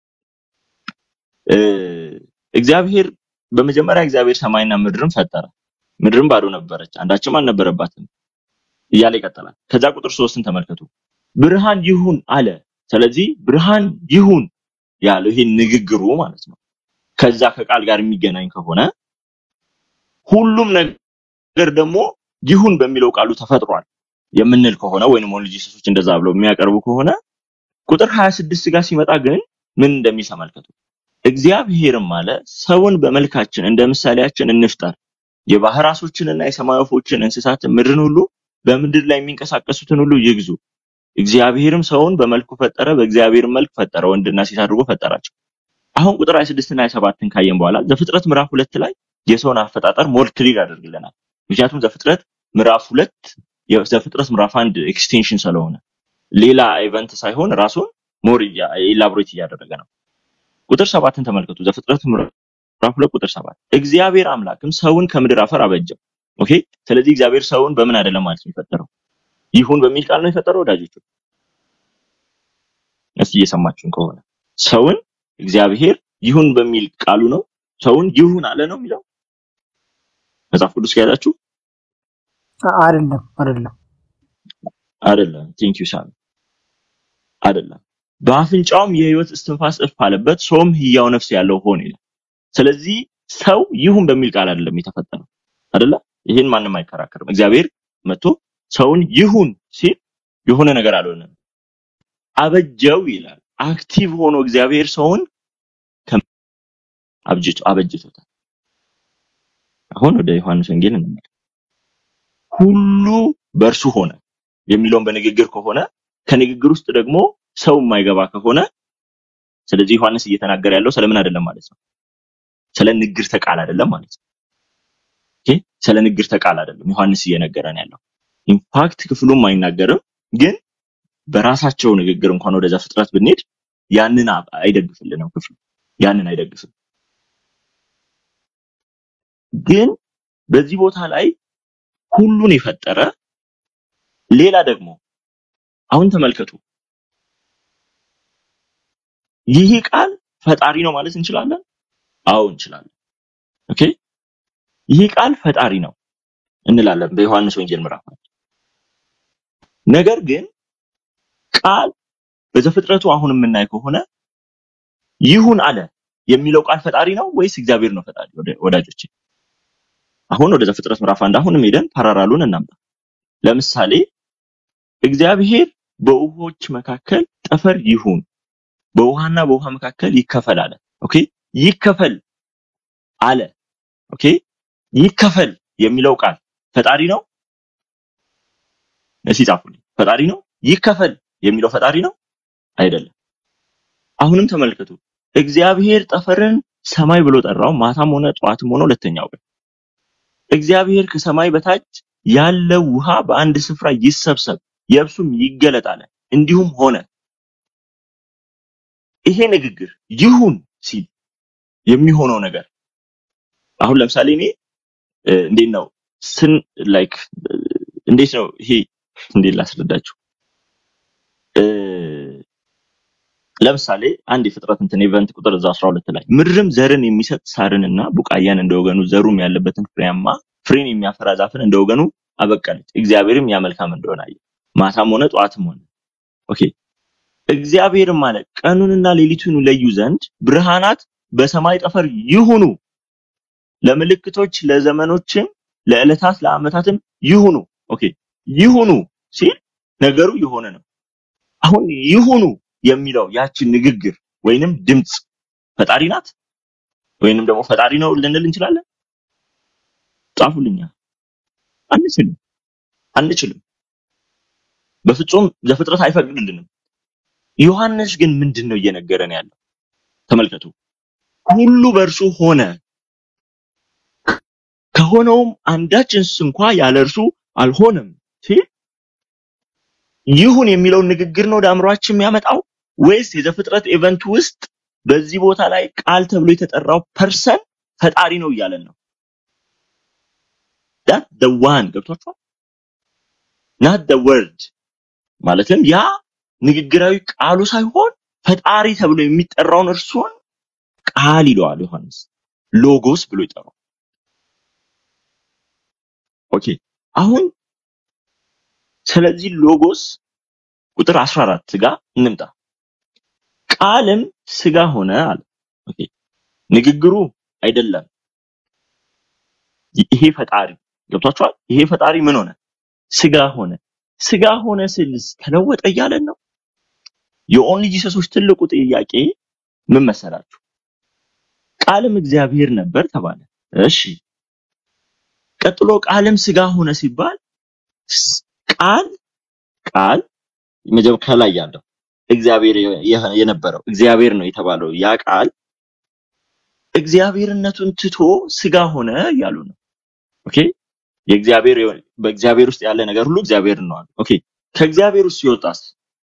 እ፣ እግዚአብሔር በመጀመሪያ እግዚአብሔር ሰማይና ምድርን ፈጠረ። ምድርም ባዶ ነበረች፣ አንዳችም አልነበረባትም እያለ ይቀጥላል። ከዛ ቁጥር ሶስትን ተመልከቱ። ብርሃን ይሁን አለ። ስለዚህ ብርሃን ይሁን ያለው ይሄ ንግግሩ ማለት ነው። ከዛ ከቃል ጋር የሚገናኝ ከሆነ ሁሉም ነገር ደግሞ ይሁን በሚለው ቃሉ ተፈጥሯል የምንል ከሆነ ወይንም ኦንሊ ጂሰሶች እንደዛ ብለው የሚያቀርቡ ከሆነ ቁጥር 26 ጋር ሲመጣ ግን ምን እንደሚል ተመልከቱ። እግዚአብሔርም አለ ሰውን በመልካችን እንደ ምሳሌያችን እንፍጠር፣ የባህር ዓሦችንና የሰማይ ወፎችን፣ እንስሳትን፣ ምድርን ሁሉ በምድር ላይ የሚንቀሳቀሱትን ሁሉ ይግዙ። እግዚአብሔርም ሰውን በመልኩ ፈጠረ፣ በእግዚአብሔር መልክ ፈጠረ፣ ወንድና ሴት አድርጎ ፈጠራቸው። አሁን ቁጥር 26 እና 27ን ካየን በኋላ ዘፍጥረት ምዕራፍ ሁለት ላይ የሰውን አፈጣጠር ሞር ክሊር ያደርግልናል። ምክንያቱም ዘፍጥረት ምዕራፍ ሁለት የዘፍጥረት ምዕራፍ አንድ ኤክስቴንሽን ስለሆነ ሌላ ኢቨንት ሳይሆን ራሱን ሞር ኢላቦሬት እያደረገ ነው። ቁጥር ሰባትን ተመልከቱ። ዘፍጥረት ምዕራፍ ሁለት ቁጥር ሰባት እግዚአብሔር አምላክም ሰውን ከምድር አፈር አበጀው። ኦኬ። ስለዚህ እግዚአብሔር ሰውን በምን አይደለም ማለት ነው የፈጠረው? ይሁን በሚል ቃል ነው የፈጠረው። ወዳጆች እስቲ እየሰማችሁን ከሆነ ሰውን እግዚአብሔር ይሁን በሚል ቃሉ ነው ሰውን ይሁን አለ ነው የሚለው መጽሐፍ ቅዱስ ከያዛችሁ አይደለም አይደለም አይደለም። ቴንክ ዩ ሳሚ አይደለም። በአፍንጫውም የህይወት እስትንፋስ እፍ አለበት፣ ሰውም ህያው ነፍስ ያለው ሆነ ይላል። ስለዚህ ሰው ይሁን በሚል ቃል አይደለም የተፈጠረው አይደለ? ይህን ማንም አይከራከርም። እግዚአብሔር መጥቶ ሰውን ይሁን ሲል የሆነ ነገር አልሆነም። አበጀው ይላል። አክቲቭ ሆኖ እግዚአብሔር ሰውን ከም- አብጅቶ አበጅቶታል። አሁን ወደ ዮሐንስ ወንጌል እንመለስ። ሁሉ በእርሱ ሆነ የሚለውን በንግግር ከሆነ ከንግግር ውስጥ ደግሞ ሰው የማይገባ ከሆነ ስለዚህ ዮሐንስ እየተናገረ ያለው ስለምን አይደለም ማለት ነው? ስለ ንግርተ ቃል አይደለም ማለት ነው። ኦኬ ስለ ንግርተ ቃል አይደለም ዮሐንስ እየነገረን ያለው። ኢንፋክት ክፍሉም አይናገርም፣ ግን በራሳቸው ንግግር እንኳን ወደዛ ፍጥረት ብንሄድ ያንን አ- አይደግፍልንም ክፍሉ ያንን አይደግፍም። ግን በዚህ ቦታ ላይ ሁሉን የፈጠረ ሌላ ደግሞ አሁን ተመልከቱ፣ ይህ ቃል ፈጣሪ ነው ማለት እንችላለን? አዎ እንችላለን። ኦኬ ይህ ቃል ፈጣሪ ነው እንላለን በዮሐንስ ወንጌል ምዕራፍ አንድ። ነገር ግን ቃል በዘፍጥረቱ አሁን የምናይ ከሆነ ይሁን አለ የሚለው ቃል ፈጣሪ ነው ወይስ እግዚአብሔር ነው ፈጣሪ? ወደ- ወዳጆቼ አሁን ወደ ዘፍጥረት ምዕራፍ አንድ አሁንም ሄደን ፓራራሉን እናምጣ። ለምሳሌ እግዚአብሔር በውሆች መካከል ጠፈር ይሁን፣ በውሃና በውሃ መካከል ይከፈል አለ። ኦኬ ይከፈል አለ። ኦኬ ይከፈል የሚለው ቃል ፈጣሪ ነው? እስኪ ጻፉልኝ። ፈጣሪ ነው? ይከፈል የሚለው ፈጣሪ ነው? አይደለም። አሁንም ተመልከቱ። እግዚአብሔር ጠፈርን ሰማይ ብሎ ጠራው፣ ማታም ሆነ ጠዋትም ሆነ ሁለተኛው ቀን። እግዚአብሔር ከሰማይ በታች ያለው ውሃ በአንድ ስፍራ ይሰብሰብ፣ የብሱም ይገለጥ አለ። እንዲሁም ሆነ። ይሄ ንግግር ይሁን ሲል የሚሆነው ነገር አሁን ለምሳሌ እኔ እ፣ እንዴት ነው ስን ላይክ እንዴት ነው ይሄ እንዴት ላስረዳችሁ እ፣ ለምሳሌ አንድ የፍጥረት እንትን ኢቨንት ቁጥር እዛ 12 ላይ ምድርም ዘርን የሚሰጥ ሳርንና ቡቃያን እንደወገኑ ዘሩም ያለበትን ፍሬያማ ፍሬን የሚያፈራ ዛፍን እንደወገኑ አበቀለች። እግዚአብሔርም ያ መልካም እንደሆነ አየ። ማታም ሆነ ጠዋትም ሆነ። ኦኬ እግዚአብሔርም አለ ቀኑንና ሌሊቱን ለዩ ዘንድ ብርሃናት በሰማይ ጠፈር ይሁኑ፣ ለምልክቶች፣ ለዘመኖችም፣ ለዕለታት፣ ለዓመታትም ይሁኑ። ኦኬ ይሁኑ ሲል ነገሩ የሆነ ነው። አሁን ይሁኑ የሚለው ያችን ንግግር ወይንም ድምፅ ፈጣሪ ናት ወይንም ደግሞ ፈጣሪ ነው ልንል እንችላለን? ጻፉልኛ። አንችልም፣ አንችልም። በፍጹም ዘፍጥረት አይፈቅድልንም። ዮሐንስ ግን ምንድን ነው እየነገረን ያለው? ተመልከቱ። ሁሉ በእርሱ ሆነ፣ ከሆነውም አንዳችንስ እንኳ ያለ እርሱ አልሆነም ሲል ይሁን የሚለውን ንግግር ነው ወደ አእምሯችን የሚያመጣው ወይስ የዘፍጥረት ኢቨንት ውስጥ በዚህ ቦታ ላይ ቃል ተብሎ የተጠራው ፐርሰን ፈጣሪ ነው እያለን ነው? ዳት the one ገብቷችኋል? not the word ማለትም ያ ንግግራዊ ቃሉ ሳይሆን ፈጣሪ ተብሎ የሚጠራውን እርሱን ቃል ይለዋል ዮሐንስ ሎጎስ ብሎ ይጠራው። ኦኬ አሁን ስለዚህ ሎጎስ ቁጥር 14 ጋር እንምጣ። ቃልም ስጋ ሆነ አለ። ኦኬ ንግግሩ አይደለም ይሄ ፈጣሪ ገብቷችኋል? ይሄ ፈጣሪ ምን ሆነ? ስጋ ሆነ። ስጋ ሆነ ስልስ ተለወጠ እያለን ነው። የኦንሊ ጂሰሶች ትልቁ ጥያቄ ምን መሰላችሁ? ቃልም እግዚአብሔር ነበር ተባለ። እሺ ቀጥሎ ቃልም ስጋ ሆነ ሲባል ስ- ቃል ቃል መጀመ- ከላይ ያለው እግዚአብሔር የ- የነበረው እግዚአብሔር ነው የተባለው ያ ቃል እግዚአብሔርነቱን ትቶ ስጋ ሆነ እያሉ ነው። ኦኬ የእግዚአብሔር የሆነ- በእግዚአብሔር ውስጥ ያለ ነገር ሁሉ እግዚአብሔር ነው አሉ። ኦኬ ከእግዚአብሔር ውስጥ ሲወጣስ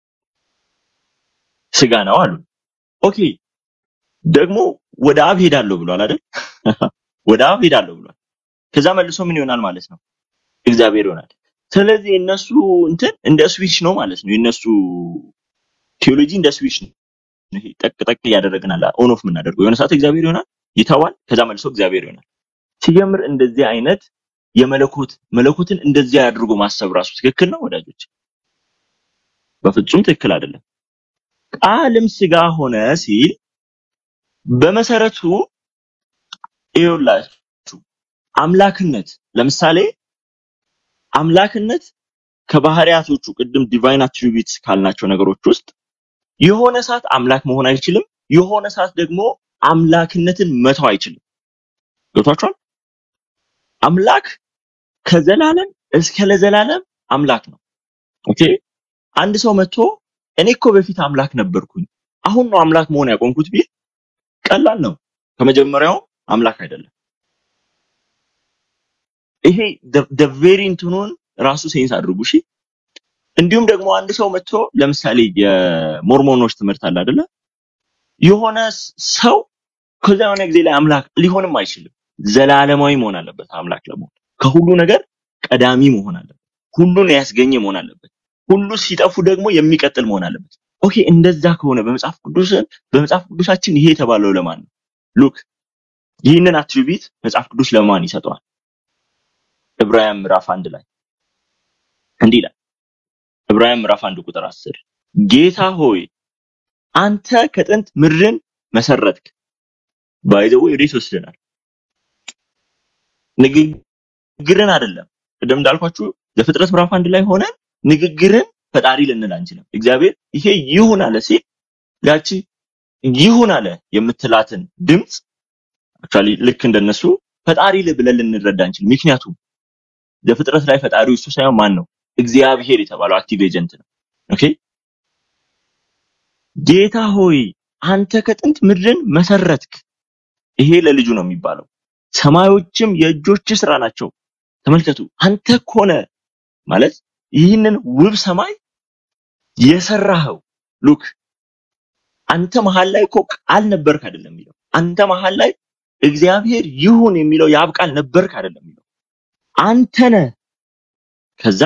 ስጋ ነው አሉ። ኦኬ ደግሞ ወደ አብ ሄዳለሁ ብሏል አይደል? ወደ አብ ሄዳለሁ ብሏል። ከዛ መልሶ ምን ይሆናል ማለት ነው? እግዚአብሔር ይሆናል። ስለዚህ የነሱ እንትን እንደ ስዊች ነው ማለት ነው። የነሱ ቴዎሎጂ እንደ ስዊች ነው። ይሄ ጠቅ ጠቅ እያደረግን አለ ኦን ኦፍ የምናደርገው የሆነ ሰዓት እግዚአብሔር ይሆናል፣ ይተዋል፣ ከዛ መልሶ እግዚአብሔር ይሆናል። ሲጀምር እንደዚህ አይነት የመለኮት መለኮትን እንደዚህ አድርጎ ማሰብ ራሱ ትክክል ነው ወዳጆች? በፍጹም ትክክል አይደለም። ቃልም ስጋ ሆነ ሲል በመሰረቱ ይኸውላችሁ አምላክነት ለምሳሌ አምላክነት ከባህሪያቶቹ ቅድም ዲቫይን አትሪቢዩትስ ካልናቸው ነገሮች ውስጥ የሆነ ሰዓት አምላክ መሆን አይችልም። የሆነ ሰዓት ደግሞ አምላክነትን መተው አይችልም። ገብቷችኋል? አምላክ ከዘላለም እስከ ለዘላለም አምላክ ነው። ኦኬ። አንድ ሰው መጥቶ እኔ እኮ በፊት አምላክ ነበርኩኝ አሁን ነው አምላክ መሆን ያቆምኩት ቢል ቀላል ነው። ከመጀመሪያው አምላክ አይደለም። ይሄ ደ ቬሪ እንትኑን ራሱ ሴንስ አድርጉ እሺ። እንዲሁም ደግሞ አንድ ሰው መጥቶ ለምሳሌ የሞርሞኖች ትምህርት አለ አይደለ? የሆነ ስ- ሰው ከዛ የሆነ ጊዜ ላይ አምላክ ሊሆንም አይችልም። ዘላለማዊ መሆን አለበት አምላክ ለመሆን። ከሁሉ ነገር ቀዳሚ መሆን አለበት። ሁሉን ያስገኘ መሆን አለበት። ሁሉ ሲጠፉ ደግሞ የሚቀጥል መሆን አለበት። ኦኬ፣ እንደዛ ከሆነ በመጽሐፍ ቅዱስ በመጽሐፍ ቅዱሳችን ይሄ የተባለው ለማን ነው? ሉክ ይህንን አትሪቢዩት መጽሐፍ ቅዱስ ለማን ይሰጠዋል? ዕብራውያን ምዕራፍ አንድ ላይ እንዲህ ይላል። ዕብራውያን ምዕራፍ አንድ ቁጥር አስር ጌታ ሆይ አንተ ከጥንት ምድርን መሰረትክ። ባይዘው ወዴት ወስደናል? ንግግርን አይደለም። ቅድም እንዳልኳችሁ ዘፍጥረት ምዕራፍ አንድ ላይ ሆነን ንግግርን ፈጣሪ ልንል አንችልም። እግዚአብሔር ይሄ ይሁን አለ ሲል ያቺ ይሁን አለ የምትላትን ድምፅ አክቹዋሊ ልክ እንደነሱ ፈጣሪ ል- ብለን ልንረዳ አንችልም። ምክንያቱም ዘፍጥረት ላይ ፈጣሪው እሱ ሳይሆን ማን ነው? እግዚአብሔር የተባለው አክቲቭ ኤጀንት ነው። ኦኬ ጌታ ሆይ አንተ ከጥንት ምድርን መሰረትክ። ይሄ ለልጁ ነው የሚባለው። ሰማዮችም የእጆች ስራ ናቸው። ተመልከቱ፣ አንተ ኮነ ማለት ይህንን ውብ ሰማይ የሰራኸው። ሉክ አንተ መሀል ላይ እኮ ቃል ነበርክ አይደለም የሚለው። አንተ መሀል ላይ እግዚአብሔር ይሁን የሚለው የአብ ቃል ነበርክ አይደለም የሚለው። አንተ ነህ። ከዛ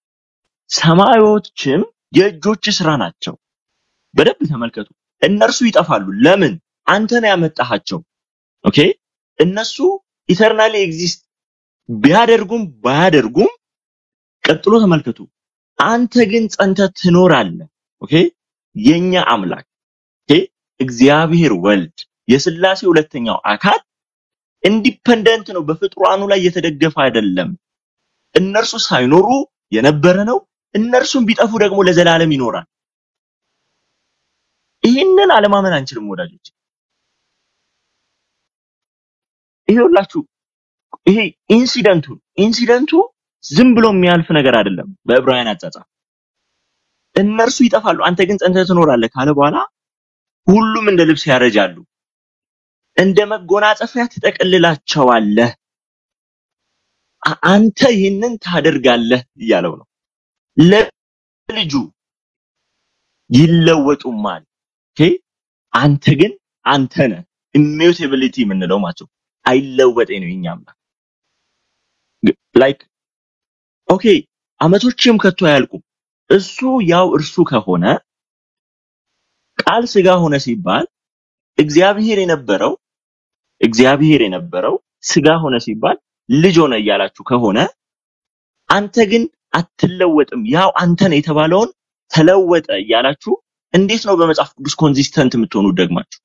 ሰማዮችም የእጆች ስራ ናቸው። በደንብ ተመልከቱ። እነርሱ ይጠፋሉ። ለምን? አንተ ነው ያመጣሃቸው። ኦኬ እነሱ ኢተርናሊ ኤግዚስት ቢያደርጉም ባያደርጉም፣ ቀጥሎ ተመልከቱ። አንተ ግን ጸንተህ ትኖራለህ። ኦኬ የኛ አምላክ ኦኬ እግዚአብሔር ወልድ የስላሴ ሁለተኛው አካል ኢንዲፐንደንት ነው። በፍጡራኑ ላይ የተደገፈ አይደለም። እነርሱ ሳይኖሩ የነበረ ነው። እነርሱም ቢጠፉ ደግሞ ለዘላለም ይኖራል። ይህንን አለማመን አንችልም ወዳጆች። ይሄውላችሁ ይሄ ኢንሲደንቱ ኢንሲደንቱ ዝም ብሎ የሚያልፍ ነገር አይደለም። በዕብራውያን አጻጻፍ እነርሱ ይጠፋሉ፣ አንተ ግን ጸንተህ ትኖራለህ ካለ በኋላ ሁሉም እንደ ልብስ ያረጃሉ፣ እንደ መጎናጸፊያ ትጠቀልላቸዋለህ፣ አ- አንተ ይህንን ታደርጋለህ እያለው ነው። ለልጁ ይለወጡማል። ኦኬ አንተ ግን አንተ ነህ። ኢሚዩቴቢሊቲ የምንለው ማለት ነው። አይለወጤ ነው የኛ አምላክ ላይክ ኦኬ አመቶችም ከቶ አያልቁም። እሱ ያው እርሱ ከሆነ ቃል ስጋ ሆነ ሲባል እግዚአብሔር የነበረው እግዚአብሔር የነበረው ስጋ ሆነ ሲባል ልጅ ሆነ እያላችሁ ከሆነ አንተ ግን አትለወጥም፣ ያው አንተ ነህ የተባለውን ተለወጠ እያላችሁ እንዴት ነው በመጽሐፍ ቅዱስ ኮንሲስተንት የምትሆኑት? ደግማችሁ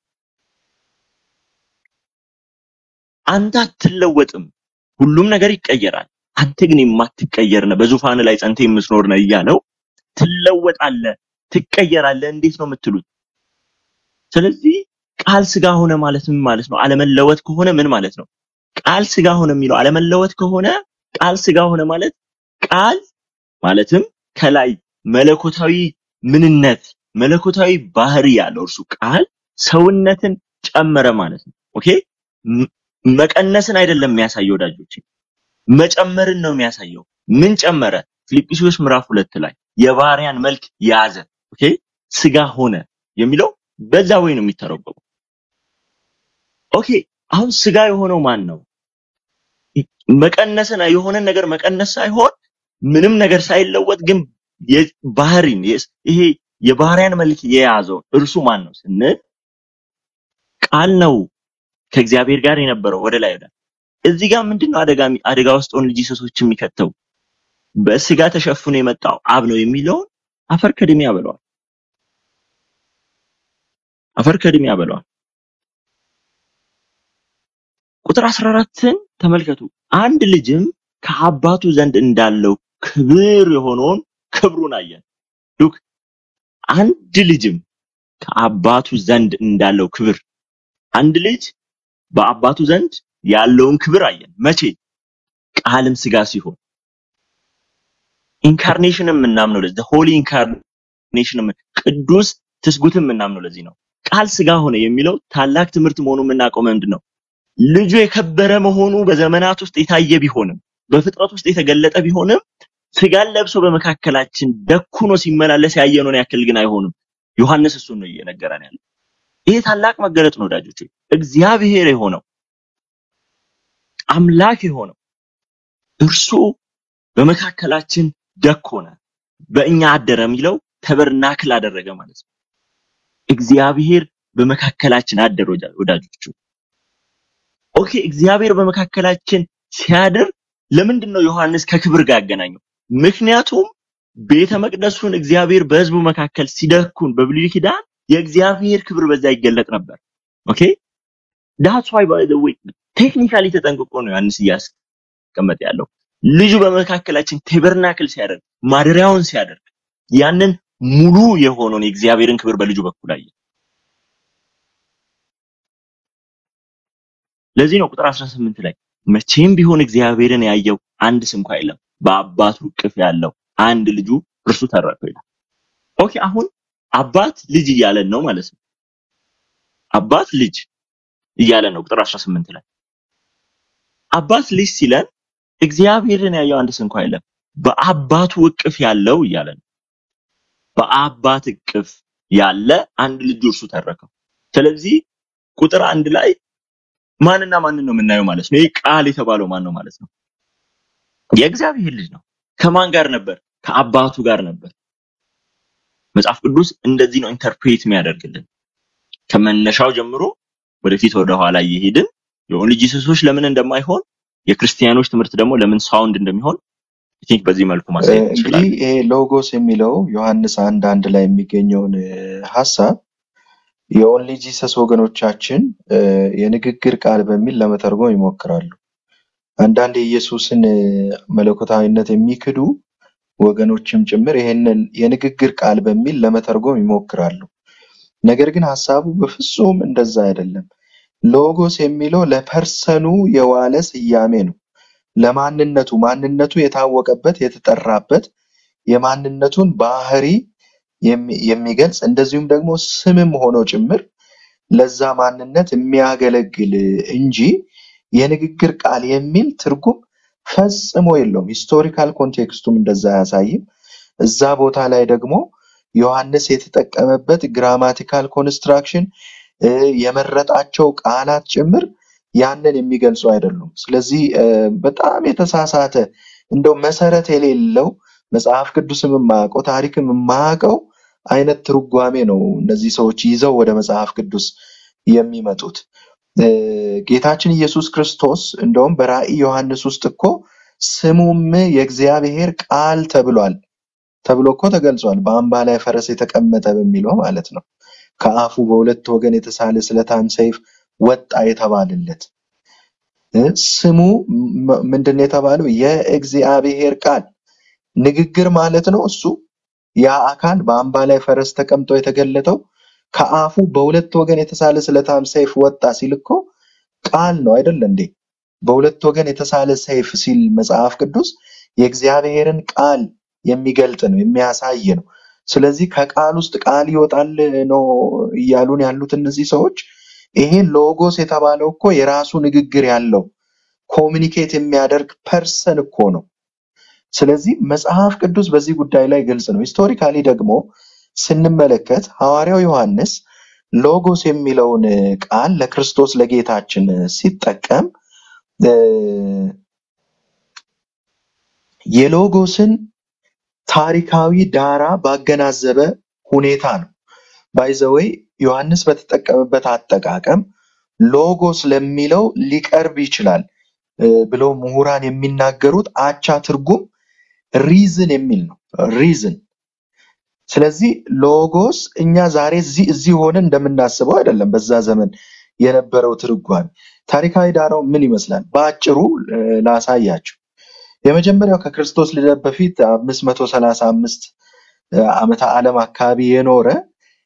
አንተ አትለወጥም፣ ሁሉም ነገር ይቀየራል፣ አንተ ግን የማትቀየር ነህ፣ በዙፋን ላይ ጸንተ የምትኖር ነህ እያለው ትለወጣለህ፣ ትቀየራለህ። እንዴት ነው የምትሉት? ስለዚህ ቃል ስጋ ሆነ ማለት ምን ማለት ነው? አለመለወጥ ከሆነ ምን ማለት ነው? ቃል ስጋ ሆነ የሚለው አለመለወጥ ከሆነ ቃል ስጋ ሆነ ማለት ቃል ማለትም ከላይ መለኮታዊ ምንነት መለኮታዊ ባህሪ ያለው እርሱ ቃል ሰውነትን ጨመረ ማለት ነው። ኦኬ ም- መቀነስን አይደለም የሚያሳየው ወዳጆች፣ መጨመርን ነው የሚያሳየው። ምን ጨመረ? ፊልጵስዩስ ምዕራፍ ሁለት ላይ የባሪያን መልክ ያዘ። ኦኬ ስጋ ሆነ የሚለው በዛ ወይ ነው የሚተረጎመው። ኦኬ አሁን ስጋ የሆነው ማን ነው? መቀነስን የሆነ ነገር መቀነስ ሳይሆን ምንም ነገር ሳይለወጥ ግን የ- ባህሪን የስ- ይሄ የባህሪያን መልክ የያዘው እርሱ ማን ነው ስንል ቃል ነው ከእግዚአብሔር ጋር የነበረው ወደ ላይ ወደ እዚህ ጋር ምንድነው አደጋ የሚ- አደጋ ውስጥ ሆን ልጅ ሰሶች የሚከተው በስጋ ተሸፍኖ የመጣው አብ ነው የሚለውን አፈር ከድሜ ያበለዋል። አፈር ከድሜ ያበለዋል። ቁጥር 14ን ተመልከቱ። አንድ ልጅም ከአባቱ ዘንድ እንዳለው ክብር የሆነውን ክብሩን አየን። ሉክ አንድ ልጅም ከአባቱ ዘንድ እንዳለው ክብር አንድ ልጅ በአባቱ ዘንድ ያለውን ክብር አየን። መቼ? ቃልም ስጋ ሲሆን ኢንካርኔሽን የምናምነው ለዚህ ሆሊ ኢንካርኔሽን ቅዱስ ትስጉትን የምናምነው ለዚህ ነው። ቃል ስጋ ሆነ የሚለው ታላቅ ትምህርት መሆኑ የምናውቀው ምንድን ነው? ልጁ የከበረ መሆኑ በዘመናት ውስጥ የታየ ቢሆንም በፍጥረት ውስጥ የተገለጠ ቢሆንም ስጋን ለብሶ በመካከላችን ደኩኖ ሲመላለስ ያየነውን ያክል ግን አይሆንም። ዮሐንስ እሱን ነው እየነገረን ያለው። ይሄ ታላቅ መገለጥ ነው ወዳጆች። እግዚአብሔር የሆነው አምላክ የሆነው እርሱ በመካከላችን ደኮነ፣ በእኛ አደረ የሚለው ተበርናክል አደረገ ማለት ነው። እግዚአብሔር በመካከላችን አደረ ወዳ- ወዳጆቹ። ኦኬ እግዚአብሔር በመካከላችን ሲያድር ለምንድን ነው ዮሐንስ ከክብር ጋር ያገናኘው? ምክንያቱም ቤተ መቅደሱን እግዚአብሔር በሕዝቡ መካከል ሲደኩን በብሉይ ኪዳን የእግዚአብሔር ክብር በዛ ይገለጥ ነበር። ኦኬ ዳትስ ዋይ ባይ ዘ ዌይ ቴክኒካሊ ተጠንቅቆ ነው ዮሐንስ እያስቀመጠ ያለው። ልጁ በመካከላችን ቴበርናክል ሲያደርግ ማደሪያውን ሲያደርግ ያንን ሙሉ የሆነውን የእግዚአብሔርን ክብር በልጁ በኩል አየ። ለዚህ ነው ቁጥር 18 ላይ መቼም ቢሆን እግዚአብሔርን ያየው አንድ ስንኳ የለም፣ በአባቱ እቅፍ ያለው አንድ ልጁ እርሱ ተረከው ይላል። ኦኬ አሁን አባት ልጅ እያለን ነው ማለት ነው። አባት ልጅ እያለን ነው ቁጥር 18 ላይ አባት ልጅ ሲለን እግዚአብሔርን ያየው አንድ ስንኳ የለም፣ በአባቱ እቅፍ ያለው እያለን ነው። በአባት እቅፍ ያለ አንድ ልጁ እርሱ ተረከው። ስለዚህ ቁጥር አንድ ላይ ማንና ማንን ነው የምናየው ማለት ነው? ይህ ቃል የተባለው ማን ነው ማለት ነው? የእግዚአብሔር ልጅ ነው። ከማን ጋር ነበር? ከአባቱ ጋር ነበር። መጽሐፍ ቅዱስ እንደዚህ ነው ኢንተርፕሬት የሚያደርግልን። ከመነሻው ጀምሮ ወደፊት ወደ ኋላ እየሄድን የኦንሊ ጂሰሶች ለምን እንደማይሆን የክርስቲያኖች ትምህርት ደግሞ ለምን ሳውንድ እንደሚሆን አይ ቲንክ በዚህ መልኩ ማሳየት እንግዲህ እንችላለን። ይሄ ሎጎስ የሚለው ዮሐንስ አንድ አንድ ላይ የሚገኘውን እ፣ ሀሳብ የኦንሊ ጂሰስ ወገኖቻችን እ፣ የንግግር ቃል በሚል ለመተርጎም ይሞክራሉ። አንዳንድ የኢየሱስን እ፣ መለኮታዊነት የሚክዱ ወገኖችም ጭምር ይሄንን የንግግር ቃል በሚል ለመተርጎም ይሞክራሉ። ነገር ግን ሀሳቡ በፍጹም እንደዛ አይደለም። ሎጎስ የሚለው ለፐርሰኑ የዋለ ስያሜ ነው። ለማንነቱ ማንነቱ የታወቀበት የተጠራበት የማንነቱን ባህሪ የሚ- የሚገልጽ እንደዚሁም ደግሞ ስምም ሆኖ ጭምር ለዛ ማንነት የሚያገለግል እንጂ የንግግር ቃል የሚል ትርጉም ፈጽሞ የለውም። ሂስቶሪካል ኮንቴክስቱም እንደዛ አያሳይም። እዛ ቦታ ላይ ደግሞ ዮሐንስ የተጠቀመበት ግራማቲካል ኮንስትራክሽን የመረጣቸው ቃላት ጭምር ያንን የሚገልጹ አይደሉም። ስለዚህ እ፣ በጣም የተሳሳተ እንደው መሰረት የሌለው መጽሐፍ ቅዱስም የማያውቀው ታሪክም የማያውቀው አይነት ትርጓሜ ነው እነዚህ ሰዎች ይዘው ወደ መጽሐፍ ቅዱስ የሚመጡት። እ፣ ጌታችን ኢየሱስ ክርስቶስ እንደውም በራእይ ዮሐንስ ውስጥ እኮ ስሙም የእግዚአብሔር ቃል ተብሏል ተብሎ እኮ ተገልጿል። በአምባ ላይ ፈረስ የተቀመጠ በሚለው ማለት ነው። ከአፉ በሁለት ወገን የተሳለ ስለታም ሰይፍ ወጣ የተባለለት እ፣ ስሙ ም- ምንድን ነው የተባለው? የእግዚአብሔር ቃል ንግግር ማለት ነው። እሱ ያ አካል በአምባ ላይ ፈረስ ተቀምጦ የተገለጠው ከአፉ በሁለት ወገን የተሳለ ስለታም ሰይፍ ወጣ ሲል እኮ ቃል ነው አይደለ እንዴ? በሁለት ወገን የተሳለ ሰይፍ ሲል መጽሐፍ ቅዱስ የእግዚአብሔርን ቃል የሚገልጥ ነው የሚያሳይ ነው። ስለዚህ ከቃል ውስጥ ቃል ይወጣል ነው እያሉን ያሉት እነዚህ ሰዎች። ይሄ ሎጎስ የተባለው እኮ የራሱ ንግግር ያለው ኮሚኒኬት የሚያደርግ ፐርሰን እኮ ነው። ስለዚህ መጽሐፍ ቅዱስ በዚህ ጉዳይ ላይ ግልጽ ነው። ሂስቶሪካሊ ደግሞ ስንመለከት ሐዋርያው ዮሐንስ ሎጎስ የሚለውን ቃል ለክርስቶስ ለጌታችን ሲጠቀም እ፣ የሎጎስን ታሪካዊ ዳራ ባገናዘበ ሁኔታ ነው። ባይዘወይ ዮሐንስ በተጠቀመበት አጠቃቀም ሎጎስ ለሚለው ሊቀርብ ይችላል እ፣ ብለው ምሁራን የሚናገሩት አቻ ትርጉም ሪዝን የሚል ነው። ሪዝን ስለዚህ ሎጎስ እኛ ዛሬ እዚህ እዚህ ሆነ እንደምናስበው አይደለም። በዛ ዘመን የነበረው ትርጓሜ ታሪካዊ ዳራው ምን ይመስላል? በአጭሩ እ፣ ላሳያችሁ። የመጀመሪያው ከክርስቶስ ልደት በፊት 535 ዓመተ ዓለም አካባቢ የኖረ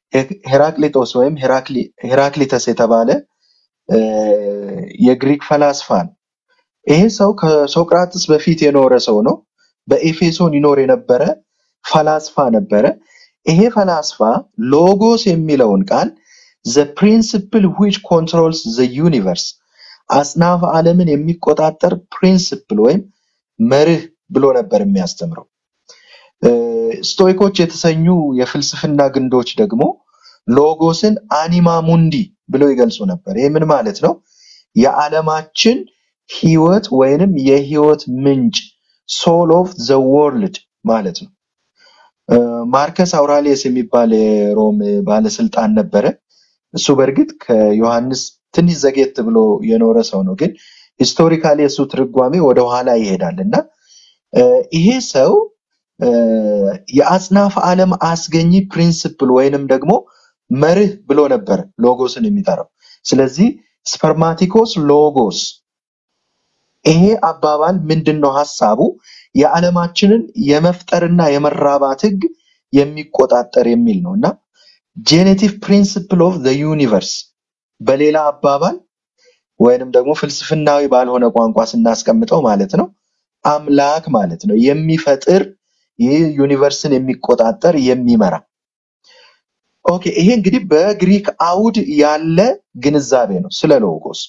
ሄ- ሄራቅሊጦስ ወይም ሄራክሊ- ሄራክሊተስ የተባለ እ፣ የግሪክ ፈላስፋ ነው። ይሄ ሰው ከሶቅራጥስ በፊት የኖረ ሰው ነው። በኤፌሶን ይኖር የነበረ ፈላስፋ ነበረ። ይሄ ፈላስፋ ሎጎስ የሚለውን ቃል ዘ ፕሪንስፕል ዊች ኮንትሮልስ ዘ ዩኒቨርስ አጽናፈ ዓለምን የሚቆጣጠር ፕሪንስፕል ወይም መርህ ብሎ ነበር የሚያስተምረው። እ፣ ስቶይኮች የተሰኙ የፍልስፍና ግንዶች ደግሞ ሎጎስን አኒማ ሙንዲ ብለው ይገልጹ ነበር። ይህ ምን ማለት ነው? የዓለማችን ህይወት ወይንም የህይወት ምንጭ ሶል ኦፍ ዘ ወርልድ ማለት ነው። እ፣ ማርከስ አውራሊየስ የሚባል የሮም ባለስልጣን ነበረ። እሱ በእርግጥ ከዮሐንስ ትንሽ ዘጌት ብሎ የኖረ ሰው ነው፣ ግን ሂስቶሪካሊ የእሱ ትርጓሜ ወደኋላ ይሄዳል እና እ፣ ይሄ ሰው እ፣ የአጽናፈ ዓለም አስገኚ ፕሪንስፕል ወይንም ደግሞ መርህ ብሎ ነበር ሎጎስን የሚጠራው። ስለዚህ ስፐርማቲኮስ ሎጎስ ይሄ አባባል ምንድን ነው ሀሳቡ? የዓለማችንን የመፍጠርና የመራባት ህግ የሚቆጣጠር የሚል ነው እና ጄኔቲቭ ፕሪንስፕል ኦፍ ዘ ዩኒቨርስ በሌላ አባባል ወይንም ደግሞ ፍልስፍናዊ ባልሆነ ቋንቋ ስናስቀምጠው ማለት ነው አምላክ ማለት ነው። የሚፈጥር ይህ ዩኒቨርስን የሚቆጣጠር የሚመራ። ኦኬ፣ ይሄ እንግዲህ በግሪክ አውድ ያለ ግንዛቤ ነው ስለ ሎጎስ።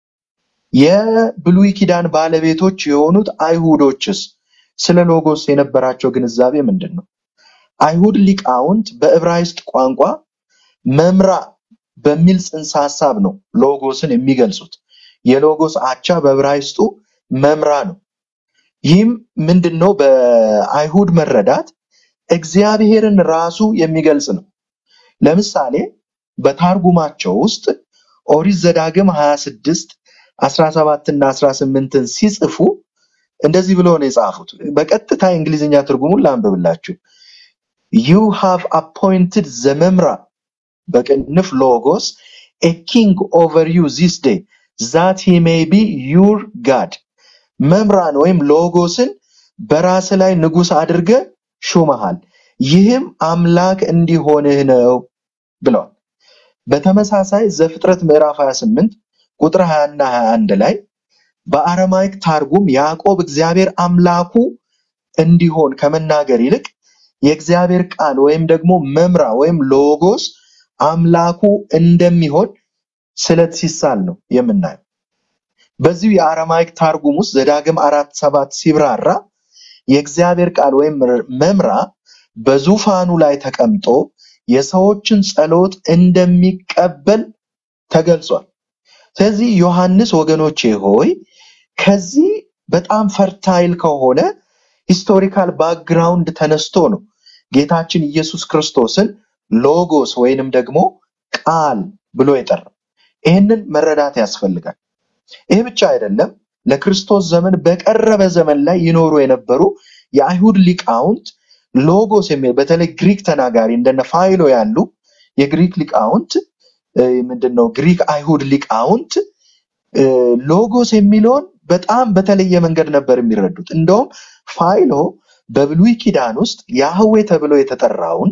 የብሉይ ኪዳን ባለቤቶች የሆኑት አይሁዶችስ ስለ ሎጎስ የነበራቸው ግንዛቤ ምንድን ነው? አይሁድ ሊቃውንት በዕብራይስጥ ቋንቋ መምራ በሚል ጽንሰ ሐሳብ ነው ሎጎስን የሚገልጹት። የሎጎስ አቻ በዕብራይስጡ መምራ ነው። ይህም ምንድን ነው? በአይሁድ መረዳት እግዚአብሔርን ራሱ የሚገልጽ ነው። ለምሳሌ በታርጉማቸው ውስጥ ኦሪት ዘዳግም 26 17 እና 18ን ሲጽፉ እንደዚህ ብሎ ነው የጻፉት። በቀጥታ የእንግሊዝኛ ትርጉሙን ላንብብላችሁ። ዩ ሃቭ አፖይንትድ ዘመምራ በቅንፍ ሎጎስ ኤ ኪንግ ኦቨር ዩ ዚስ ዴይ ዛት ሂ ሜይ ቢ ዩር ጋድ መምራን ወይም ሎጎስን በራስ ላይ ንጉሥ አድርገ ሹመሃል፣ ይህም አምላክ እንዲሆንህ ነው ብለዋል። በተመሳሳይ ዘፍጥረት ምዕራፍ 28 ቁጥር 20 እና 21 ላይ በአረማይክ ታርጉም ያዕቆብ እግዚአብሔር አምላኩ እንዲሆን ከመናገር ይልቅ የእግዚአብሔር ቃል ወይም ደግሞ መምራ ወይም ሎጎስ አምላኩ እንደሚሆን ስለት ሲሳል ነው የምናየው። በዚሁ የአረማይክ ታርጉም ውስጥ ዘዳግም አራት ሰባት ሲብራራ የእግዚአብሔር ቃል ወይም መምራ በዙፋኑ ላይ ተቀምጦ የሰዎችን ጸሎት እንደሚቀበል ተገልጿል። ስለዚህ ዮሐንስ ወገኖቼ ሆይ ከዚህ በጣም ፈርታይል ከሆነ ሂስቶሪካል ባክግራውንድ ተነስቶ ነው ጌታችን ኢየሱስ ክርስቶስን ሎጎስ ወይንም ደግሞ ቃል ብሎ የጠራው። ይህንን መረዳት ያስፈልጋል። ይህ ብቻ አይደለም። ለክርስቶስ ዘመን በቀረበ ዘመን ላይ ይኖሩ የነበሩ የአይሁድ ሊቃውንት ሎጎስ የሚል በተለይ ግሪክ ተናጋሪ እንደነ ፋይሎ ያሉ የግሪክ ሊቃውንት እ፣ ምንድን ነው ግሪክ አይሁድ ሊቃውንት እ፣ ሎጎስ የሚለውን በጣም በተለየ መንገድ ነበር የሚረዱት። እንደውም ፋይሎ በብሉይ ኪዳን ውስጥ ያህዌ ተብሎ የተጠራውን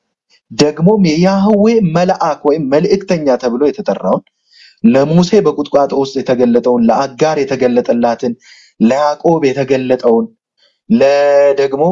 ደግሞም የያህዌ መልአክ ወይም መልእክተኛ ተብሎ የተጠራውን ለሙሴ በቁጥቋጦ ውስጥ የተገለጠውን ለአጋር የተገለጠላትን ለያዕቆብ የተገለጠውን ለደግሞ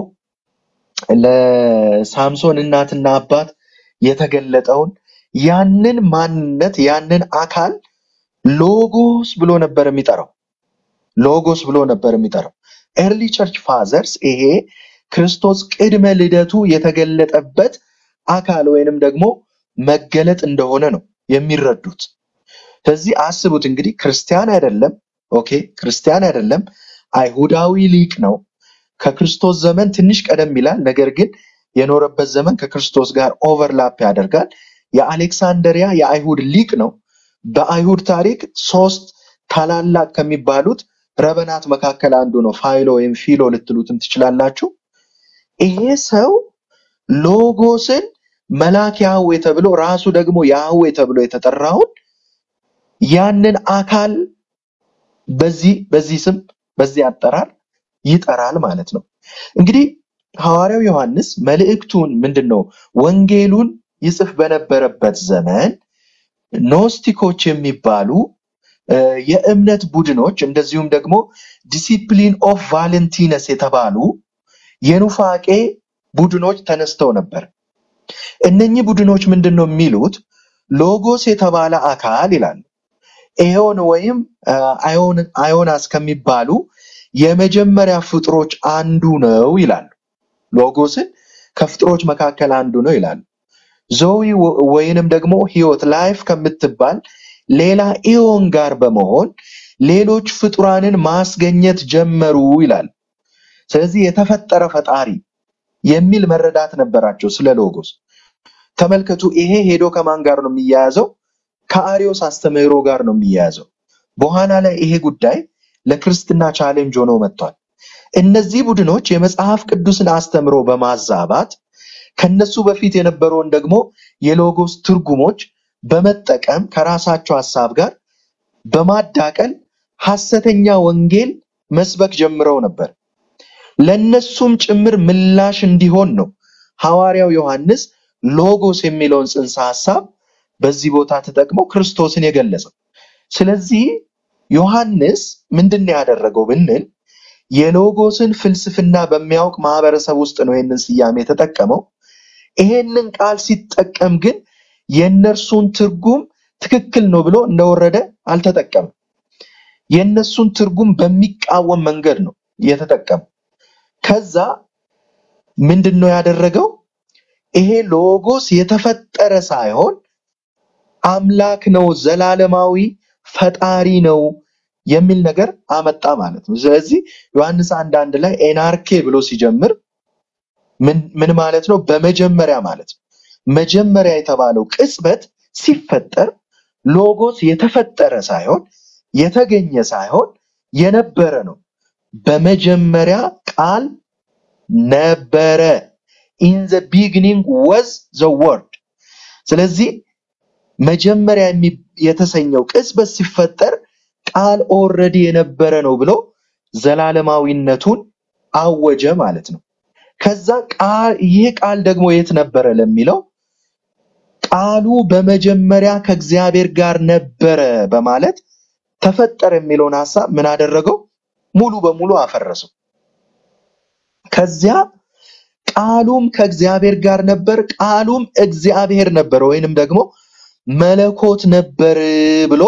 ለሳምሶን እናትና አባት የተገለጠውን ያንን ማንነት ያንን አካል ሎጎስ ብሎ ነበር የሚጠራው። ሎጎስ ብሎ ነበር የሚጠራው። ኤርሊ ቸርች ፋዘርስ ይሄ ክርስቶስ ቅድመ ልደቱ የተገለጠበት አካል ወይንም ደግሞ መገለጥ እንደሆነ ነው የሚረዱት። ስለዚህ አስቡት እንግዲህ ክርስቲያን አይደለም፣ ኦኬ ክርስቲያን አይደለም፣ አይሁዳዊ ሊቅ ነው። ከክርስቶስ ዘመን ትንሽ ቀደም ይላል። ነገር ግን የኖረበት ዘመን ከክርስቶስ ጋር ኦቨርላፕ ያደርጋል። የአሌክሳንደሪያ የአይሁድ ሊቅ ነው። በአይሁድ ታሪክ ሶስት ታላላቅ ከሚባሉት ረበናት መካከል አንዱ ነው። ፋይሎ ወይም ፊሎ ልትሉትም ትችላላችሁ። ይሄ ሰው ሎጎስን መልአክ ያህዌ ተብሎ ራሱ ደግሞ ያህዌ ተብሎ የተጠራውን ያንን አካል በዚህ በዚህ ስም በዚህ አጠራር ይጠራል ማለት ነው። እንግዲህ ሐዋርያው ዮሐንስ መልእክቱን ምንድን ነው ወንጌሉን ይጽፍ በነበረበት ዘመን ኖስቲኮች የሚባሉ እ፣ የእምነት ቡድኖች እንደዚሁም ደግሞ ዲሲፕሊን ኦፍ ቫለንቲነስ የተባሉ የኑፋቄ ቡድኖች ተነስተው ነበር። እነኚህ ቡድኖች ምንድን ነው የሚሉት? ሎጎስ የተባለ አካል ይላሉ ኤዮን ወይም አ፣ አዮን- አዮናስ ከሚባሉ የመጀመሪያ ፍጥሮች አንዱ ነው ይላሉ። ሎጎስን ከፍጥሮች መካከል አንዱ ነው ይላሉ። ዞዊ ወ- ወይንም ደግሞ ህይወት ላይፍ ከምትባል ሌላ ኢዮን ጋር በመሆን ሌሎች ፍጡራንን ማስገኘት ጀመሩ ይላል። ስለዚህ የተፈጠረ ፈጣሪ የሚል መረዳት ነበራቸው ስለ ሎጎስ። ተመልከቱ፣ ይሄ ሄዶ ከማን ጋር ነው የሚያያዘው? ከአሪዮስ አስተምህሮ ጋር ነው የሚያያዘው። በኋላ ላይ ይሄ ጉዳይ ለክርስትና ቻሌንጅ ሆኖ መጥቷል። እነዚህ ቡድኖች የመጽሐፍ ቅዱስን አስተምሮ በማዛባት ከነሱ በፊት የነበረውን ደግሞ የሎጎስ ትርጉሞች በመጠቀም ከራሳቸው ሀሳብ ጋር በማዳቀል ሐሰተኛ ወንጌል መስበክ ጀምረው ነበር። ለነሱም ጭምር ምላሽ እንዲሆን ነው ሐዋርያው ዮሐንስ ሎጎስ የሚለውን ጽንሰ ሐሳብ በዚህ ቦታ ተጠቅሞ ክርስቶስን የገለጸው። ስለዚህ ዮሐንስ ምንድን ነው ያደረገው ብንል የሎጎስን ፍልስፍና በሚያውቅ ማህበረሰብ ውስጥ ነው ይህንን ስያሜ የተጠቀመው። ይሄንን ቃል ሲጠቀም ግን የእነርሱን ትርጉም ትክክል ነው ብሎ እንደወረደ አልተጠቀምም። የእነሱን ትርጉም በሚቃወም መንገድ ነው የተጠቀመው። ከዛ ምንድን ነው ያደረገው? ይሄ ሎጎስ የተፈጠረ ሳይሆን አምላክ ነው፣ ዘላለማዊ ፈጣሪ ነው የሚል ነገር አመጣ ማለት ነው። ስለዚህ ዮሐንስ አንድ አንድ ላይ ኤናርኬ ብሎ ሲጀምር ምን ምን ማለት ነው? በመጀመሪያ ማለት ነው። መጀመሪያ የተባለው ቅጽበት ሲፈጠር ሎጎስ የተፈጠረ ሳይሆን የተገኘ ሳይሆን የነበረ ነው። በመጀመሪያ ቃል ነበረ። ኢን ዘ ቢግኒንግ ወዝ ዘ ወርድ። ስለዚህ መጀመሪያ የሚ- የተሰኘው ቅጽበት ሲፈጠር ቃል ኦልሬዲ የነበረ ነው ብሎ ዘላለማዊነቱን አወጀ ማለት ነው። ከዛ ቃል ይህ ቃል ደግሞ የት ነበረ ለሚለው ቃሉ በመጀመሪያ ከእግዚአብሔር ጋር ነበረ በማለት ተፈጠረ የሚለውን ሐሳብ ምን አደረገው? ሙሉ በሙሉ አፈረሰው። ከዚያ ቃሉም ከእግዚአብሔር ጋር ነበር፣ ቃሉም እግዚአብሔር ነበር ወይንም ደግሞ መለኮት ነበር ብሎ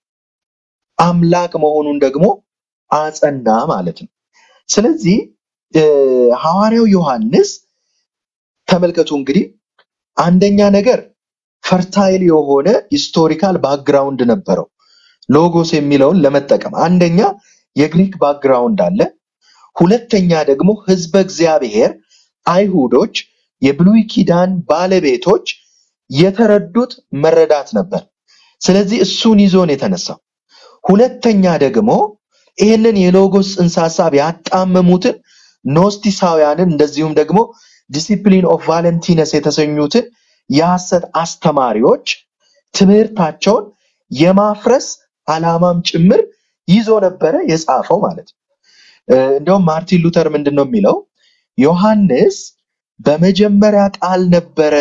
አምላክ መሆኑን ደግሞ አጸና ማለት ነው። ስለዚህ እ፣ ሐዋርያው ዮሐንስ ተመልከቱ እንግዲህ አንደኛ ነገር ፈርታይል የሆነ ሂስቶሪካል ባክግራውንድ ነበረው ሎጎስ የሚለውን ለመጠቀም አንደኛ የግሪክ ባክግራውንድ አለ። ሁለተኛ ደግሞ ህዝበ እግዚአብሔር አይሁዶች የብሉይ ኪዳን ባለቤቶች የተረዱት መረዳት ነበር። ስለዚህ እሱን ይዞ ነው የተነሳው። ሁለተኛ ደግሞ ይህንን የሎጎስ ጽንሰ ሐሳብ ያጣመሙትን ኖስቲሳውያንን እንደዚሁም ደግሞ ዲሲፕሊን ኦፍ ቫለንቲነስ የተሰኙትን የሐሰት አስተማሪዎች ትምህርታቸውን የማፍረስ ዓላማም ጭምር ይዞ ነበረ የጻፈው ማለት ነው። እ፣ እንደውም ማርቲን ሉተር ምንድን ነው የሚለው? ዮሐንስ በመጀመሪያ ቃል ነበረ፣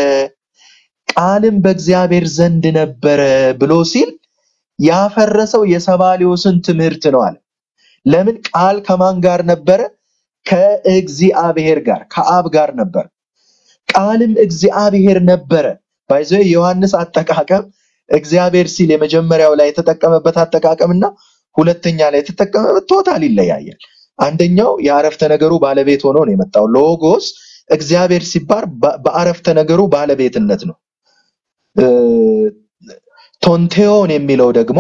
ቃልም በእግዚአብሔር ዘንድ ነበረ ብሎ ሲል ያፈረሰው የሰባሊዮስን ትምህርት ነው አለ። ለምን? ቃል ከማን ጋር ነበረ? ከእግዚአብሔር ጋር ከአብ ጋር ነበር። ቃልም እግዚአብሔር ነበረ። ባይዘ የዮሐንስ አጠቃቀም እግዚአብሔር ሲል የመጀመሪያው ላይ የተጠቀመበት አጠቃቀም እና ሁለተኛ ላይ የተጠቀመበት ቶታል ይለያያል። አንደኛው የአረፍተ ነገሩ ባለቤት ሆኖ ነው የመጣው። ሎጎስ እግዚአብሔር ሲባል በ- በአረፍተ ነገሩ ባለቤትነት ነው። እ፣ ቶንቴዮን የሚለው ደግሞ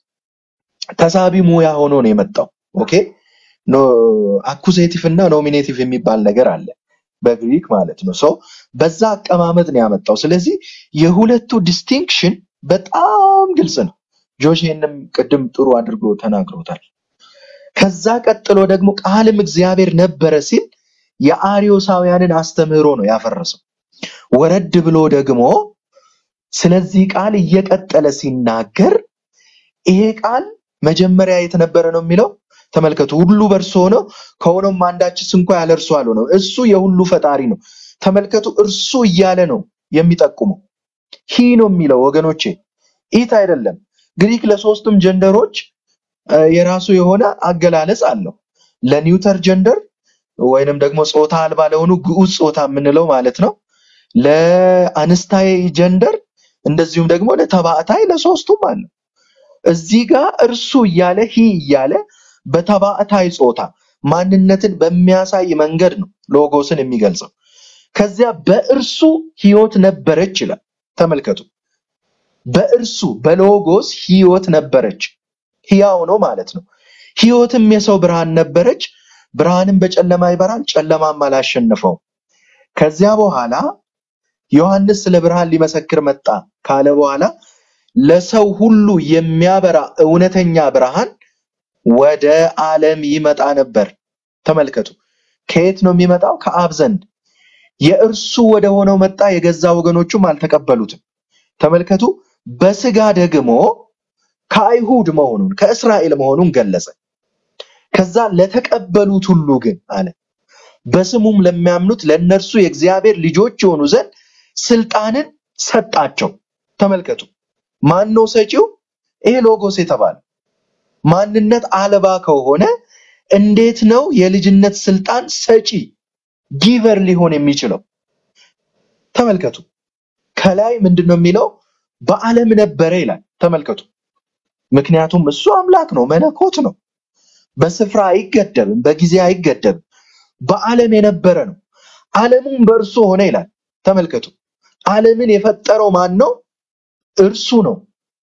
ተሳቢ ሙያ ሆኖ ነው የመጣው። ኦኬ ኖ አኩዜቲቭ እና ኖሚኔቲቭ የሚባል ነገር አለ በግሪክ ማለት ነው። ሶ በዛ አቀማመጥ ነው ያመጣው። ስለዚህ የሁለቱ ዲስቲንክሽን በጣም ግልጽ ነው። ጆሽ ይህንም ቅድም ጥሩ አድርጎ ተናግሮታል። ከዛ ቀጥሎ ደግሞ ቃልም እግዚአብሔር ነበረ ሲል የአርዮሳውያንን አስተምህሮ ነው ያፈረሰው። ወረድ ብሎ ደግሞ ስለዚህ ቃል እየቀጠለ ሲናገር ይሄ ቃል መጀመሪያ የት ነበረ ነው የሚለው። ተመልከቱ፣ ሁሉ በእርሱ ሆኖ ከሆነም አንዳችስ እንኳ ያለ እርሱ አልሆነም። እሱ የሁሉ ፈጣሪ ነው። ተመልከቱ፣ እርሱ እያለ ነው የሚጠቁመው። ሂ ነው የሚለው ወገኖቼ፣ ኢት አይደለም። ግሪክ ለሶስቱም ጀንደሮች እ፣ የራሱ የሆነ አገላለጽ አለው። ለኒውተር ጀንደር ወይንም ደግሞ ጾታ አልባ ለሆኑ ግዑዝ ጾታ የምንለው ማለት ነው። ለአንስታይ ጀንደር እንደዚሁም ደግሞ ለተባዕታይ ለሶስቱም አለ። እዚህ ጋር እርሱ እያለ ሂ እያለ በተባዕታይ ጾታ ማንነትን በሚያሳይ መንገድ ነው ሎጎስን የሚገልጸው። ከዚያ በእርሱ ሕይወት ነበረች ይላል። ተመልከቱ። በእርሱ በሎጎስ ሕይወት ነበረች። ሕያው ነው ማለት ነው። ሕይወትም የሰው ብርሃን ነበረች። ብርሃንም በጨለማ ይበራል፣ ጨለማም አላሸነፈው። ከዚያ በኋላ ዮሐንስ ስለ ብርሃን ሊመሰክር መጣ ካለ በኋላ ለሰው ሁሉ የሚያበራ እውነተኛ ብርሃን ወደ ዓለም ይመጣ ነበር። ተመልከቱ። ከየት ነው የሚመጣው? ከአብ ዘንድ። የእርሱ ወደ ሆነው መጣ፣ የገዛ ወገኖቹም አልተቀበሉትም። ተመልከቱ። በስጋ ደግሞ ከአይሁድ መሆኑን ከእስራኤል መሆኑን ገለጸ። ከዛ ለተቀበሉት ሁሉ ግን አለ በስሙም ለሚያምኑት ለእነርሱ የእግዚአብሔር ልጆች የሆኑ ዘንድ ስልጣንን ሰጣቸው። ተመልከቱ። ማን ነው ሰጪው? ይሄ ሎጎስ የተባለ ማንነት አልባ ከሆነ እንዴት ነው የልጅነት ስልጣን ሰጪ ጊቨር ሊሆን የሚችለው? ተመልከቱ። ከላይ ምንድን ነው የሚለው? በዓለም ነበረ ይላል። ተመልከቱ። ምክንያቱም እሱ አምላክ ነው፣ መለኮት ነው። በስፍራ አይገደብም፣ በጊዜ አይገደብም። በዓለም የነበረ ነው። ዓለሙም በእርሱ ሆነ ይላል። ተመልከቱ። ዓለምን የፈጠረው ማን ነው? እርሱ ነው።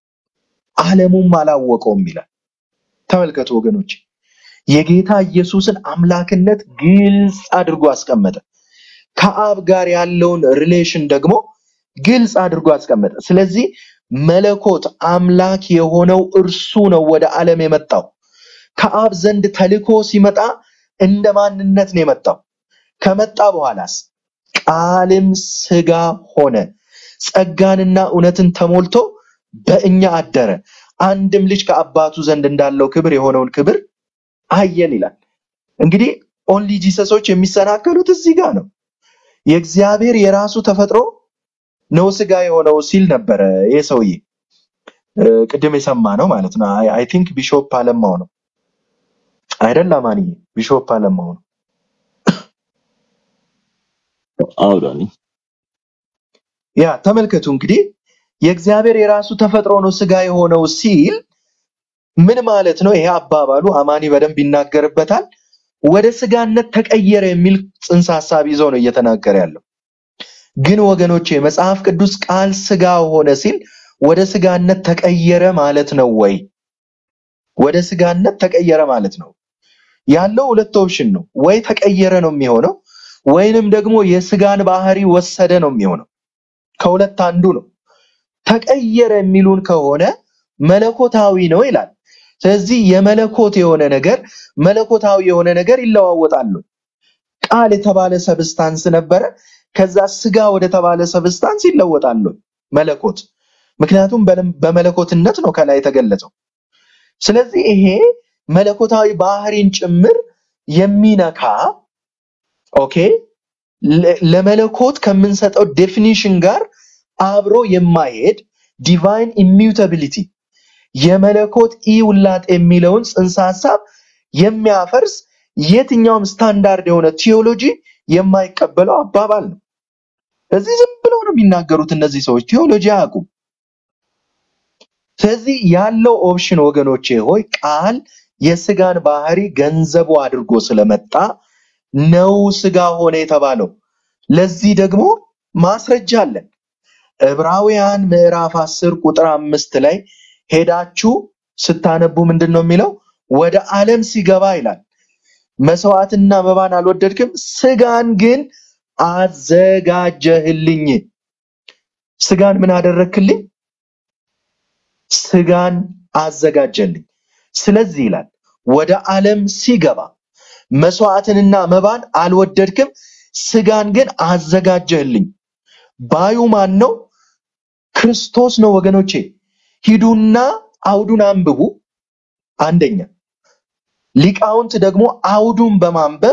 ዓለሙም አላወቀውም ይላል። ተመልከቱ ወገኖች፣ የጌታ ኢየሱስን አምላክነት ግልጽ አድርጎ አስቀመጠ። ከአብ ጋር ያለውን ሪሌሽን ደግሞ ግልጽ አድርጎ አስቀመጠ። ስለዚህ መለኮት አምላክ የሆነው እርሱ ነው ወደ ዓለም የመጣው። ከአብ ዘንድ ተልኮ ሲመጣ እንደ ማንነት ነው የመጣው። ከመጣ በኋላስ ቃልም ሥጋ ሆነ፣ ጸጋንና እውነትን ተሞልቶ በእኛ አደረ። አንድም ልጅ ከአባቱ ዘንድ እንዳለው ክብር የሆነውን ክብር አየን ይላል። እንግዲህ ኦንሊ ጂሰሶች የሚሰናከሉት እዚህ ጋር ነው። የእግዚአብሔር የራሱ ተፈጥሮ ነው ሥጋ የሆነው ሲል ነበረ ይህ ሰውዬ እ፣ ቅድም የሰማ ነው ማለት ነው። አይ ቲንክ ቢሾፕ አለማው ነው አይደል? አማንዬ ቢሾፕ አለማው ነው። አዎ ዳኒ ያ ተመልከቱ እንግዲህ የእግዚአብሔር የራሱ ተፈጥሮ ነው ሥጋ የሆነው ሲል ምን ማለት ነው? ይሄ አባባሉ አማኒ በደንብ ይናገርበታል። ወደ ሥጋነት ተቀየረ የሚል ጽንሰ ሐሳብ ይዞ ነው እየተናገረ ያለው። ግን ወገኖቼ መጽሐፍ ቅዱስ ቃል ሥጋ ሆነ ሲል ወደ ሥጋነት ተቀየረ ማለት ነው ወይ? ወደ ሥጋነት ተቀየረ ማለት ነው ያለው ሁለት ኦፕሽን ነው። ወይ ተቀየረ ነው የሚሆነው፣ ወይንም ደግሞ የሥጋን ባህሪ ወሰደ ነው የሚሆነው። ከሁለት አንዱ ነው። ተቀየረ የሚሉን ከሆነ መለኮታዊ ነው ይላል። ስለዚህ የመለኮት የሆነ ነገር መለኮታዊ የሆነ ነገር ይለዋወጣሉ። ቃል የተባለ ሰብስታንስ ነበረ። ከዛ ስጋ ወደ ተባለ ሰብስታንስ ይለወጣሉ መለኮት። ምክንያቱም በለም- በመለኮትነት ነው ከላይ የተገለጸው። ስለዚህ ይሄ መለኮታዊ ባህሪን ጭምር የሚነካ ኦኬ ለ- ለመለኮት ከምንሰጠው ዴፊኒሽን ጋር አብሮ የማይሄድ ዲቫይን ኢሚዩታቢሊቲ የመለኮት ኢውላጥ የሚለውን ጽንሰ ሀሳብ የሚያፈርስ የትኛውም ስታንዳርድ የሆነ ቲዮሎጂ የማይቀበለው አባባል ነው። እዚህ ዝም ብለው ነው የሚናገሩት እነዚህ ሰዎች ቲዮሎጂ አያውቁም። ስለዚህ ያለው ኦፕሽን ወገኖቼ ሆይ ቃል የስጋን ባህሪ ገንዘቡ አድርጎ ስለመጣ ነው ስጋ ሆነ የተባለው። ለዚህ ደግሞ ማስረጃ አለን። ዕብራውያን ምዕራፍ 10 ቁጥር አምስት ላይ ሄዳችሁ ስታነቡ ምንድን ነው የሚለው? ወደ ዓለም ሲገባ ይላል መስዋዕትና መባን አልወደድክም፣ ስጋን ግን አዘጋጀህልኝ። ስጋን ምን አደረክልኝ? ስጋን አዘጋጀልኝ። ስለዚህ ይላል ወደ ዓለም ሲገባ መስዋዕትንና መባን አልወደድክም፣ ስጋን ግን አዘጋጀህልኝ። ባዩ ማን ነው? ክርስቶስ ነው ወገኖቼ። ሂዱና አውዱን አንብቡ። አንደኛ ሊቃውንት ደግሞ አውዱን በማንበብ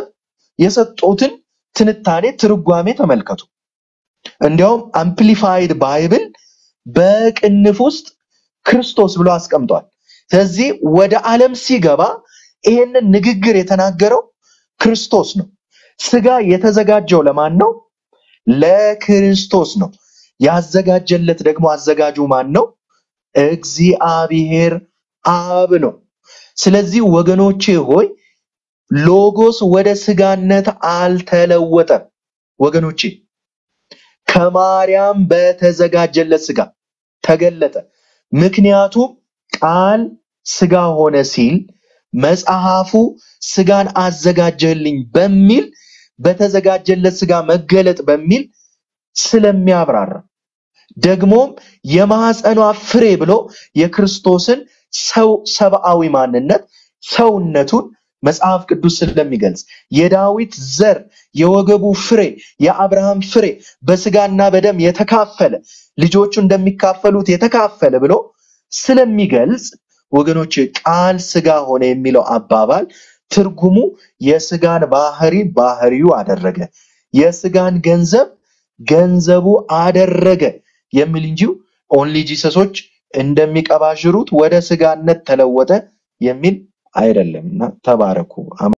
የሰጡትን ትንታኔ ትርጓሜ ተመልከቱ። እንዲያውም አምፕሊፋይድ ባይብል በቅንፍ ውስጥ ክርስቶስ ብሎ አስቀምጧል። ስለዚህ ወደ ዓለም ሲገባ ይሄንን ንግግር የተናገረው ክርስቶስ ነው። ስጋ የተዘጋጀው ለማን ነው? ለክርስቶስ ነው። ያዘጋጀለት ደግሞ አዘጋጁ ማን ነው? እግዚአብሔር አብ ነው። ስለዚህ ወገኖቼ ሆይ ሎጎስ ወደ ስጋነት አልተለወጠም። ወገኖቼ ከማርያም በተዘጋጀለት ስጋ ተገለጠ። ምክንያቱም ቃል ስጋ ሆነ ሲል መጽሐፉ ስጋን አዘጋጀልኝ በሚል በተዘጋጀለት ስጋ መገለጥ በሚል ስለሚያብራራ ደግሞም የማኅፀኗ ፍሬ ብሎ የክርስቶስን ሰው ሰብአዊ ማንነት ሰውነቱን መጽሐፍ ቅዱስ ስለሚገልጽ የዳዊት ዘር የወገቡ ፍሬ የአብርሃም ፍሬ በስጋና በደም የተካፈለ ልጆቹ እንደሚካፈሉት የተካፈለ ብሎ ስለሚገልጽ ወገኖች ቃል ስጋ ሆነ የሚለው አባባል ትርጉሙ የስጋን ባህሪ ባህሪው አደረገ፣ የስጋን ገንዘብ ገንዘቡ አደረገ የሚል እንጂ ኦንሊ ጂሰሶች እንደሚቀባዥሩት ወደ ስጋነት ተለወጠ የሚል አይደለም እና ተባረኩ።